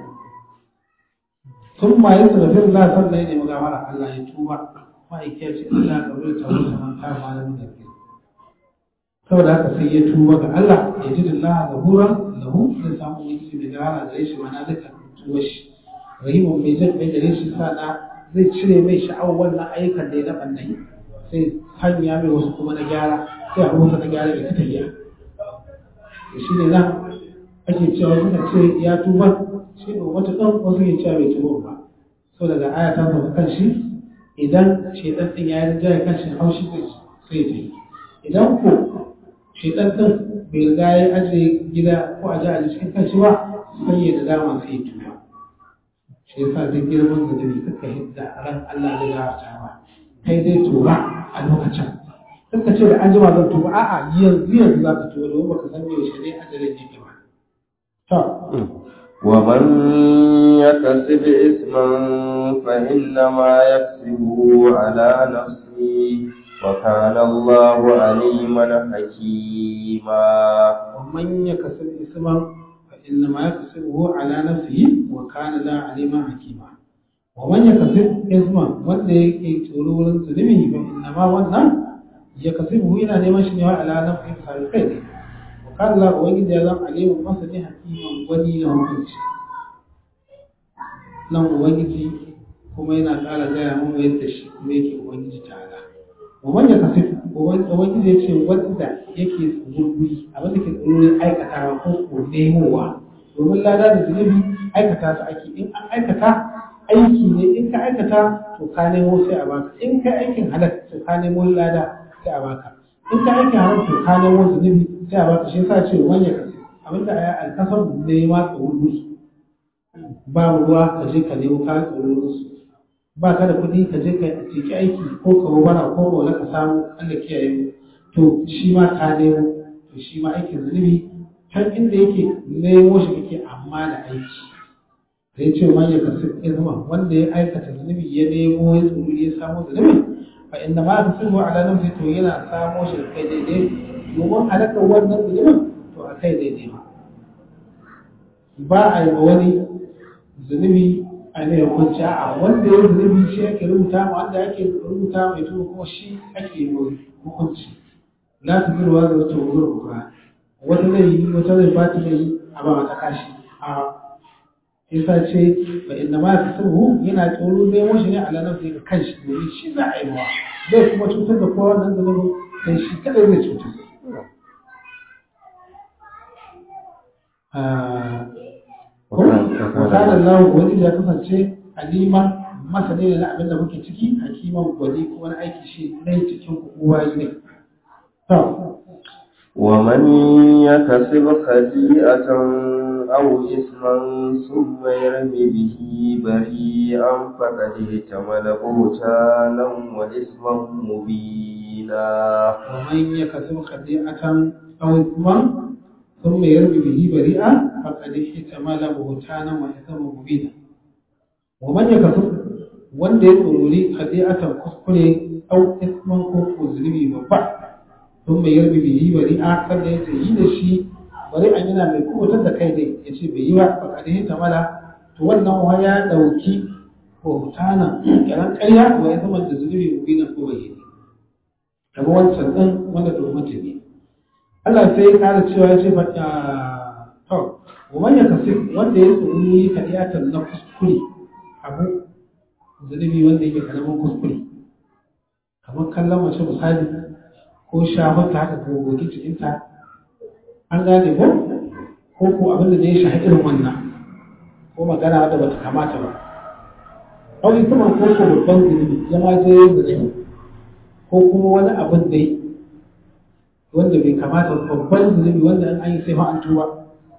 sun ma yi sarrafin Allah sannan ya nemi gafara Allah ya tuba ma'aikiyar ce Allah ga bai tawo da man kama malamin da ke saboda haka sai ya tuba ga Allah ya ji dillaha gabura lahu zai samu wani mai gafara gare shi mana duka tuba shi rahimun mai jin bai gare shi sana zai cire mai sha'awar wannan ayyukan da ya na ɓannai sai hanya mai wasu kuma na gyara sai a rusa na gyara da ta tafiya shi ne nan ake cewa suka ce ya tuba shi ne wata ɗan wasu ke cewa bai tuba ba so daga aya ta sauka kan shi idan shaidan ɗin ya yi jaya kan shi haushi zai sai ta yi idan ko shaidan ɗin bai riga ya ajiye gida ko a ji a cikin kan shi ba sai ya da dama sai ya tuba shi yasa duk girman zunubi kaka hidda ran Allah da ya ta ba kai dai tuba a lokacin kaka ce da an jima zan tuba a'a yanzu yanzu za ka tuba domin baka san yaushe ne ajalin yake ba ومن يكسب إثما فإنما يكسبه على نفسه وكان الله عليما حكيما ومن يكسب إثما inna ma yakasibu ala nafsihi wa kana la aliman hakima wa man yakasib isma wanda yake tsoro wurin zulumi fa inna ma wannan yakasibu yana neman shi ne wa ala nafsihi sai kai ne wa kana la ubangiji ya zama aliman masani hakiman wani na hukunci nan ubangiji kuma yana ƙara gaya mu yadda shi kuma yake ubangiji ta'ala wa man yakasib ubangiji ya ce wanda yake tsururi abin da ke tsururi aikatawa ko ko nemowa domin lada da zunubi aikata su ake in an aikata aiki ne in ka aikata to ka nemo sai a baka in ka aikin halal to ka nemo lada sai a baka in ka aikin halal to ka nemo zunubi sai a baka shi yasa ce wani ya kasi abinda a yi alkasar nema tsururi ba ruwa ka je ka nemo ka tsururin su ba ka da kuɗi ka je ka ciki aiki ko ka wara ko wala ka samu Allah kiyaye to shi ma ka nemo to shi ma aikin zunubi can inda yake nemo shi kake amma da aiki sai ce man ya kasu izma wanda ya aikata zunubi ya nemo ya tsoro ya samu zunubi fa inna ma ka sirru ala nafsi to yana samo shi kai daidai domin halakar wannan zunubin to a kai daidai ba ba a yi wani zunubi a ne hukunci a wanda ya zunubi shi ake rubuta ma wanda ake rubuta mai tuba kuma shi ake yi hukunci la ta zirwa da wata wuzur ukra wata zai yi wata zai ba ta zai a ba mata kashi a isa ce ba inda ma ta sirru yana tsoro ne washi ne ala nafsi ga kanshi domin shi za a yi mawa zai kuma cutar da kowa nan zunubi sai shi kadai zai cutar wakana Allah wani ya kasance alima masani ne na abin da muke ciki hakiman gwani ko wani aiki shi ne cikin kowa ne ومن يكسب خطيئة أو إثما ثم يرمي به بريئا فقد احتمل بهتانا وإثما مبينا ومن يكسب خطيئة أو إثما ثم يرمي به بريئا فقد احتمل بهتانا وإثما مبينا ومن يكسب wanda ya tsorori khadi'atan kuskure au isman ko ko zunubi babba sun mai yarbi bihi bari a kan da yace yi da shi bari an yana mai kubutar da kai dai ya ce bai yi ba ba kare ta mala to wannan wa ya dauki hotana kiran ƙarya wa ya zama da zunubi mu bina ko bai yi kamar wancan din wanda to mutum ne Allah sai ya ƙara cewa ya ce ba to wa man yakasib wanda ya tsoro kadiyatan na kuskure abu zunubi wanda yake karamin kuskure kamar kallon mace misali ko shafarta haka ko goge cikinta an gane ko ko ko abin da ya shahi irin wannan ko magana wadda bata kamata ba ɗauki kuma ko ko babban zunubi ya ma je yin zunubi ko kuma wani abin da wanda bai kamata babban zunubi wanda an yi sai ma an tuba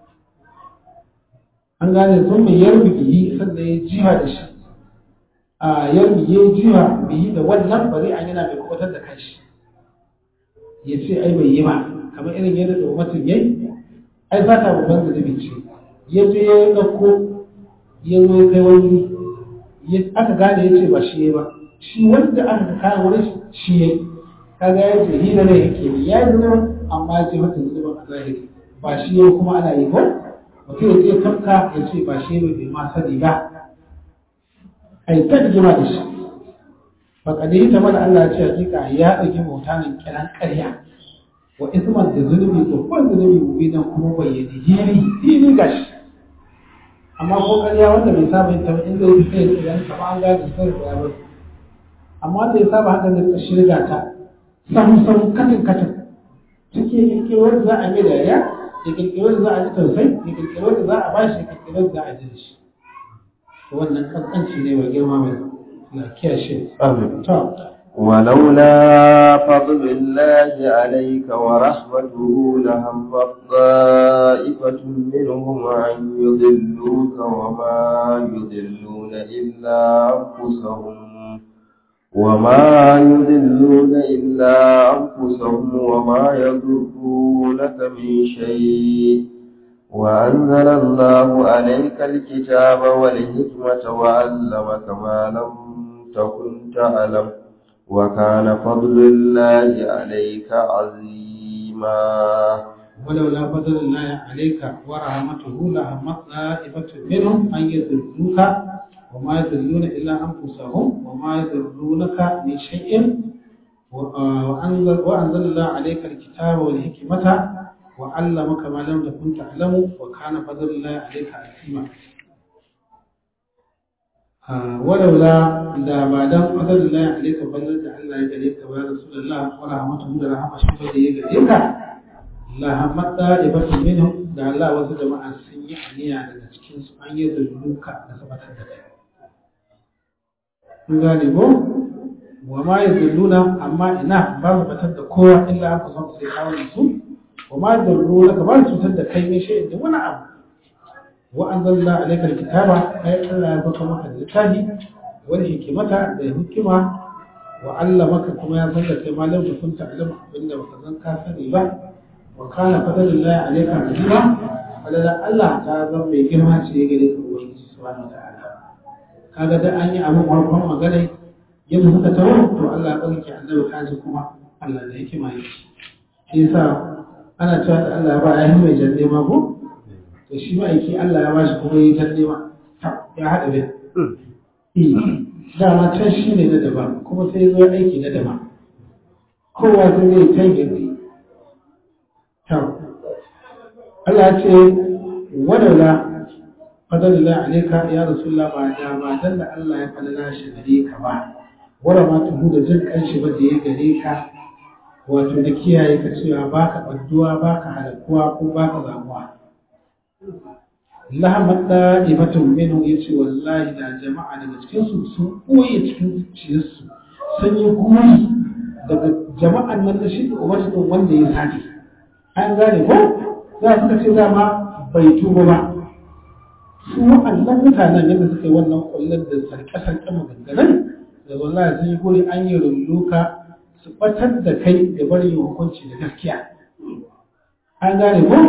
an gane sun mai yarbi biyi sannan ya jiha da shi a yarbi ya jiha biyi da wannan bari an yana mai kubatar da kanshi ya ce ai bai yi ba kamar irin yadda da mutum yayi ai ba ta babban zunubi ce ya je ya ɗauko ya zo ya kai wani aka gane ya ce ba shi ba shi wanda aka kayan wani shi ya kaga ya ce hina ne yake yi ya yi zunubin amma ya ce mata zunubin a zahiri ba shi ya kuma ana yi ko mutum ya ce tafka ya ce ba shi ne bai ma sani ba ai ta rigima da shi faƙadi ta mana Allah ce hakika ya ɗauki mutanen kiran ƙarya wa isman da zunubi babban zunubi mubinan kuma bayyane hili hili gashi amma ko ƙarya wanda bai saba yin taɓa inda ya fi idan kama an gane sai da ya amma wanda ya saba haka da shirga ta samu samu katin katin cikin kirkirar za a mai da ya ya kirkirar za a ji tausayi ya kirkirar da za a bashi ya kirkirar za a ji da shi wannan kaskanci ne wa girma mai ولولا فضل الله عليك ورحمته لهم طائفة منهم أن يضلوك وما يضلون إلا أنفسهم وما يضلون إلا أنفسهم وما يضرونك من شيء وأنزل الله عليك الكتاب والحكمة وعلمك ما لم تكن تعلم وكان فضل الله عليك عظيما ولولا فضل الله عليك ورحمته لهمت طائفة منهم أن يذلوك وما يذلون إلا أنفسهم وما يذلونك من شيء وأنزل, وأنزل الله عليك الكتاب والحكمة وعلمك ما لم تكن تعلم وكان فضل الله عليك عظيما ولولا da ba dan fadar Allah alaika fadar da Allah ya gare ka ya Rasulullah wa rahmatuhu da rahama shi da ya gare ka la hamata ibatu minhum da Allah wasu jama'a sun yi aniya daga cikin su an yi zulluka da sabatar da kai kun gane ko wa ma yazulluna amma ina ba su batar da kowa illa aka san sai kawo su wa ma yazulluna ka ba su cutar da kai ne shi da wani abu wa anzalna alayka alkitaba ay Allah ya baka maka littafi wal hikmata da hikima wa allamaka kuma ya san da kai malam da kun ta'lamu abinda baka san ka sani ba wa kana fadlullahi alayka azima falala Allah ta zan mai girma ce gare ka ubangiji subhanahu wa ta'ala kaga da an yi abin farkon magana yadda suka taro to Allah ya ɗauke annabi kaji kuma Allah da yake mai shi shi yasa ana cewa da Allah ya ba ya mai janne ma ko to shi ma yake Allah ya bashi kuma yi janne ma ya haɗa da dama can shi ne na daban kuma sai zo aiki na daban kowa zai zai ta yi Allah ya ce wadaula fadalila alaika ya rasulullah ba da ba dan da Allah ya fadala shi gare ka ba wara ma tuhu da jin kanshi ba da ya gare ka wato da kiyaye ka cewa baka badduwa baka halakuwa ko baka zamuwa lahamat da ibatun minhu yace wallahi da jama'a daga cikin su sun koye cikin zuciyarsu sun yi guri daga jama'an nan da shi umarsu wanda ya sake an gane ko za su ce dama bai tuba ba su wa'annan mutanen yadda suka yi wannan kullum da sarke-sarke maganganun da wallahi sun yi guri an yi rulluka su batar da kai da bari yin hukunci da gaskiya an gane ko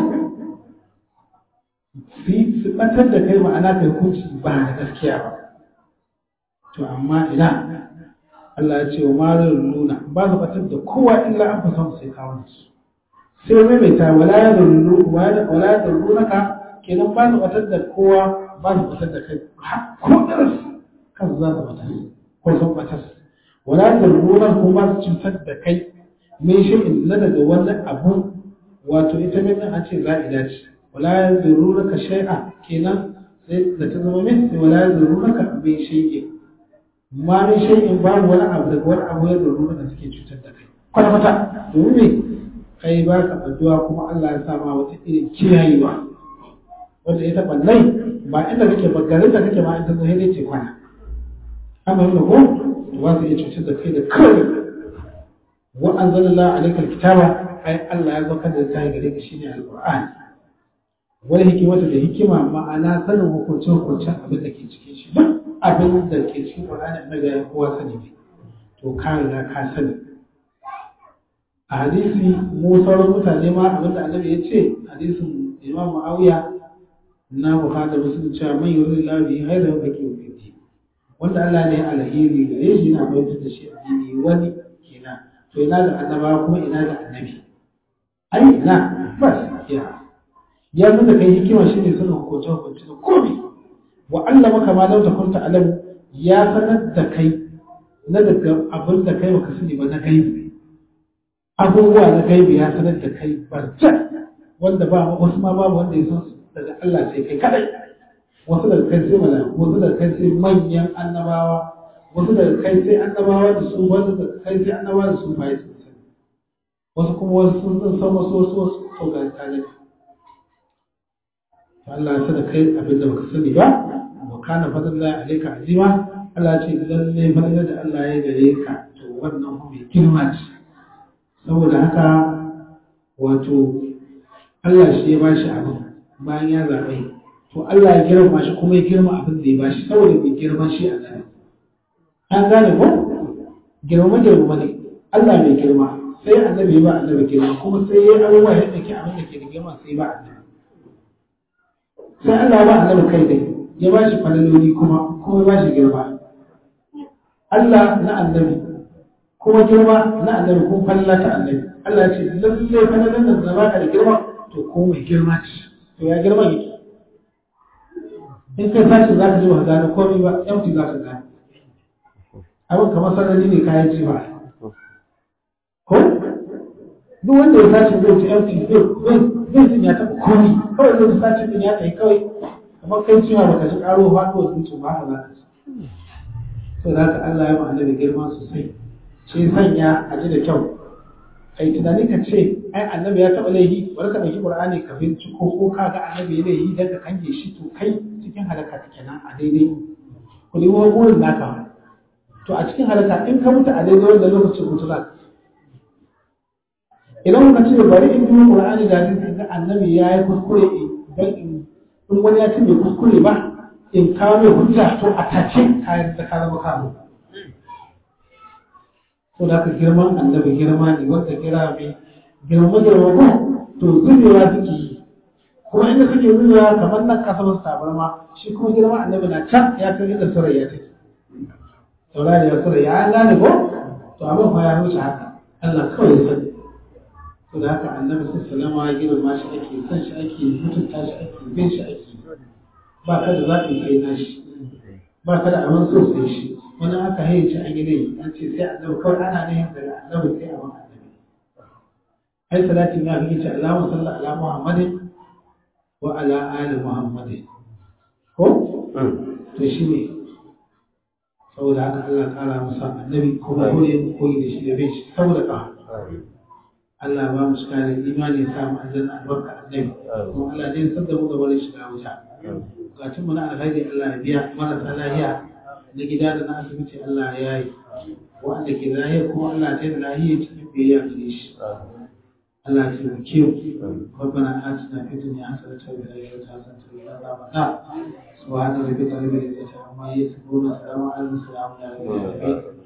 su batar da kai ma'ana kai hukunci ba da gaskiya ba to amma ina Allah ya ce wa marar nuna ba su batar da kowa illa an fi son sai kawo su sai maimaita wala ya zarru ka kenan ba su batar da kowa ba su batar da kai ko ɗaras kan za su batar ko sun batar wala ya zarru na kuma ba su cutar da kai mai shi'in na daga wani abu wato ita mai an ce za a dace wala ya zarru ka shai'a kenan sai da ta zama min sai wala ya zarru ka mai shai'in ma min shai'in babu wani abu daga wani abu ya zarru ka suke cutar da kai kwata-kwata domin me kai ba ka addu'a kuma Allah ya sama wata irin kiyayewa wanda ita ballai ba inda kake ba garin da kake ma in ta zo sai ce kwana amma yau ko to ba su iya cutar da kai da kawai wa anzalallahu alaikal kitaba ai Allah ya zaka da kai gare ka shine alqur'ani wani hikimata da hikima ma'ana sanin hukuncin hukuncin abin da ke cikin shi duk abin da ke cikin qur'ani annabi ya kowa sani ne to ka riga ka sani a hadisi mu sauran mutane ma abinda annabi ya ce hadisin imam ma'awiya na bukhari da muslim cewa man yuri labi haida wa baki fi wanda Allah ne alheri gare shi yana bayar da shi addini wani kenan to ina da annaba kuma ina da annabi ai ina bas ya ya nuna kai hikima shine sanin hukunce hukunce da komai wa Allah maka ma lau takunta alam ya sanar da kai na daga abin da kai baka sani ba na gaibi abubuwa na gaibi ya sanar da kai barjan wanda ba wasu ma babu wanda ya san su daga Allah sai kai kadai wasu daga kai sai mala'iku wasu daga kai sai manyan annabawa wasu daga kai sai annabawa da su wasu daga kai sai annabawa da su bai sun sani wasu kuma wasu sun san wasu wasu wasu to ga tare Allah ya sanar kai abin da baka sani ba wa kana fadlullahi alayka azima Allah ya ce lalle fadlan da Allah ya gare ka to wannan mai girma ce saboda haka wato Allah shi ya ba shi abin bayan ya zaɓe to Allah ya girma shi kuma ya girma abin da ya ba shi saboda mai girma shi a nan an gane ko girma girma ne Allah mai girma sai annabi ya ba annabi girma kuma sai ya abubuwa ya ɗauki abin da ke da girma sai ba annabi sai Allah ba annabi kai dai ya ba shi falaloli kuma kuma ya ba shi girma Allah na annabi kuma girma na annabi kuma falla ta annabi Allah ya ce lalle falalan nan da baka da girma to ko mai girma ce to ya girma yake in kai sace za ka ji ba gane komai ba empty za ka gane abin kamar sarari ne kayan ci ba ko duk wanda ya sace zai ci empty zai jin ya taɓa komai kawai zai sace din ya kai kawai kamar kai ciwa baka ji karo faɗuwa zuciya ba haka za ka ci to da haka Allah ya ma annabi girma sosai shi sanya a ji da kyau kai tunani ka ce ai annabi ya taɓa laifi bari ka ɗauki qur'ani ka binciko ko ka ga annabi ya laifi dan ka kange shi to kai cikin halaka take nan a daidai ku nemo burin naka to a cikin halaka in ka mutu a daidai wanda lokacin mutu za ka idan kuka ce bari in bi qur'ani da hadisi ga annabi ya yi kuskure dan in in wani ya ce bai kuskure ba in kawo mai hujja to a tace kayan da ka zama kawo to da ka girman annabi girma ne wanda kira mai girma girma ko to zubewa suke yi kuma inda suke zubewa kamar nan kasa masu tabarma shi kuma girma annabi na can ya kai inda surayya take saurari ya surayya an gane ko to abin fa ya wuce haka Allah kawai ya sani to da haka annabi sallallahu alaihi girma shi ake son shi ake mutunta shi ake bin shi ake ba ka da zaɓi kai na shi ba ka da abin so sai shi wani aka haye ci an yi ne an ce sai annabi kawai ana ne daga annabi sai abin annabi ai salatin ya fi ce Allahumma salli ala Muhammadin wa ala ali Muhammadin ko to shi ne saboda haka Allah kara masa annabi kuma kore mu koyi da shi da bai shi saboda ka Allah ba mu shiga da imani ya sa mu aljanna albarka annabi kuma Allah ne sadda mu gaba da shiga wuta bukatun mu na alhaji Allah ya biya marasa lahiya na gida da na asibiti Allah ya yi wanda ke lahiya kuma Allah ta yi lahiya cikin biyayya gare shi Allah ya taimake mu ربنا آتنا في الدنيا حسنة وفي الآخرة حسنة وقنا عذاب النار سبحان ربك رب العزة عما يصفون وسلام على المرسلين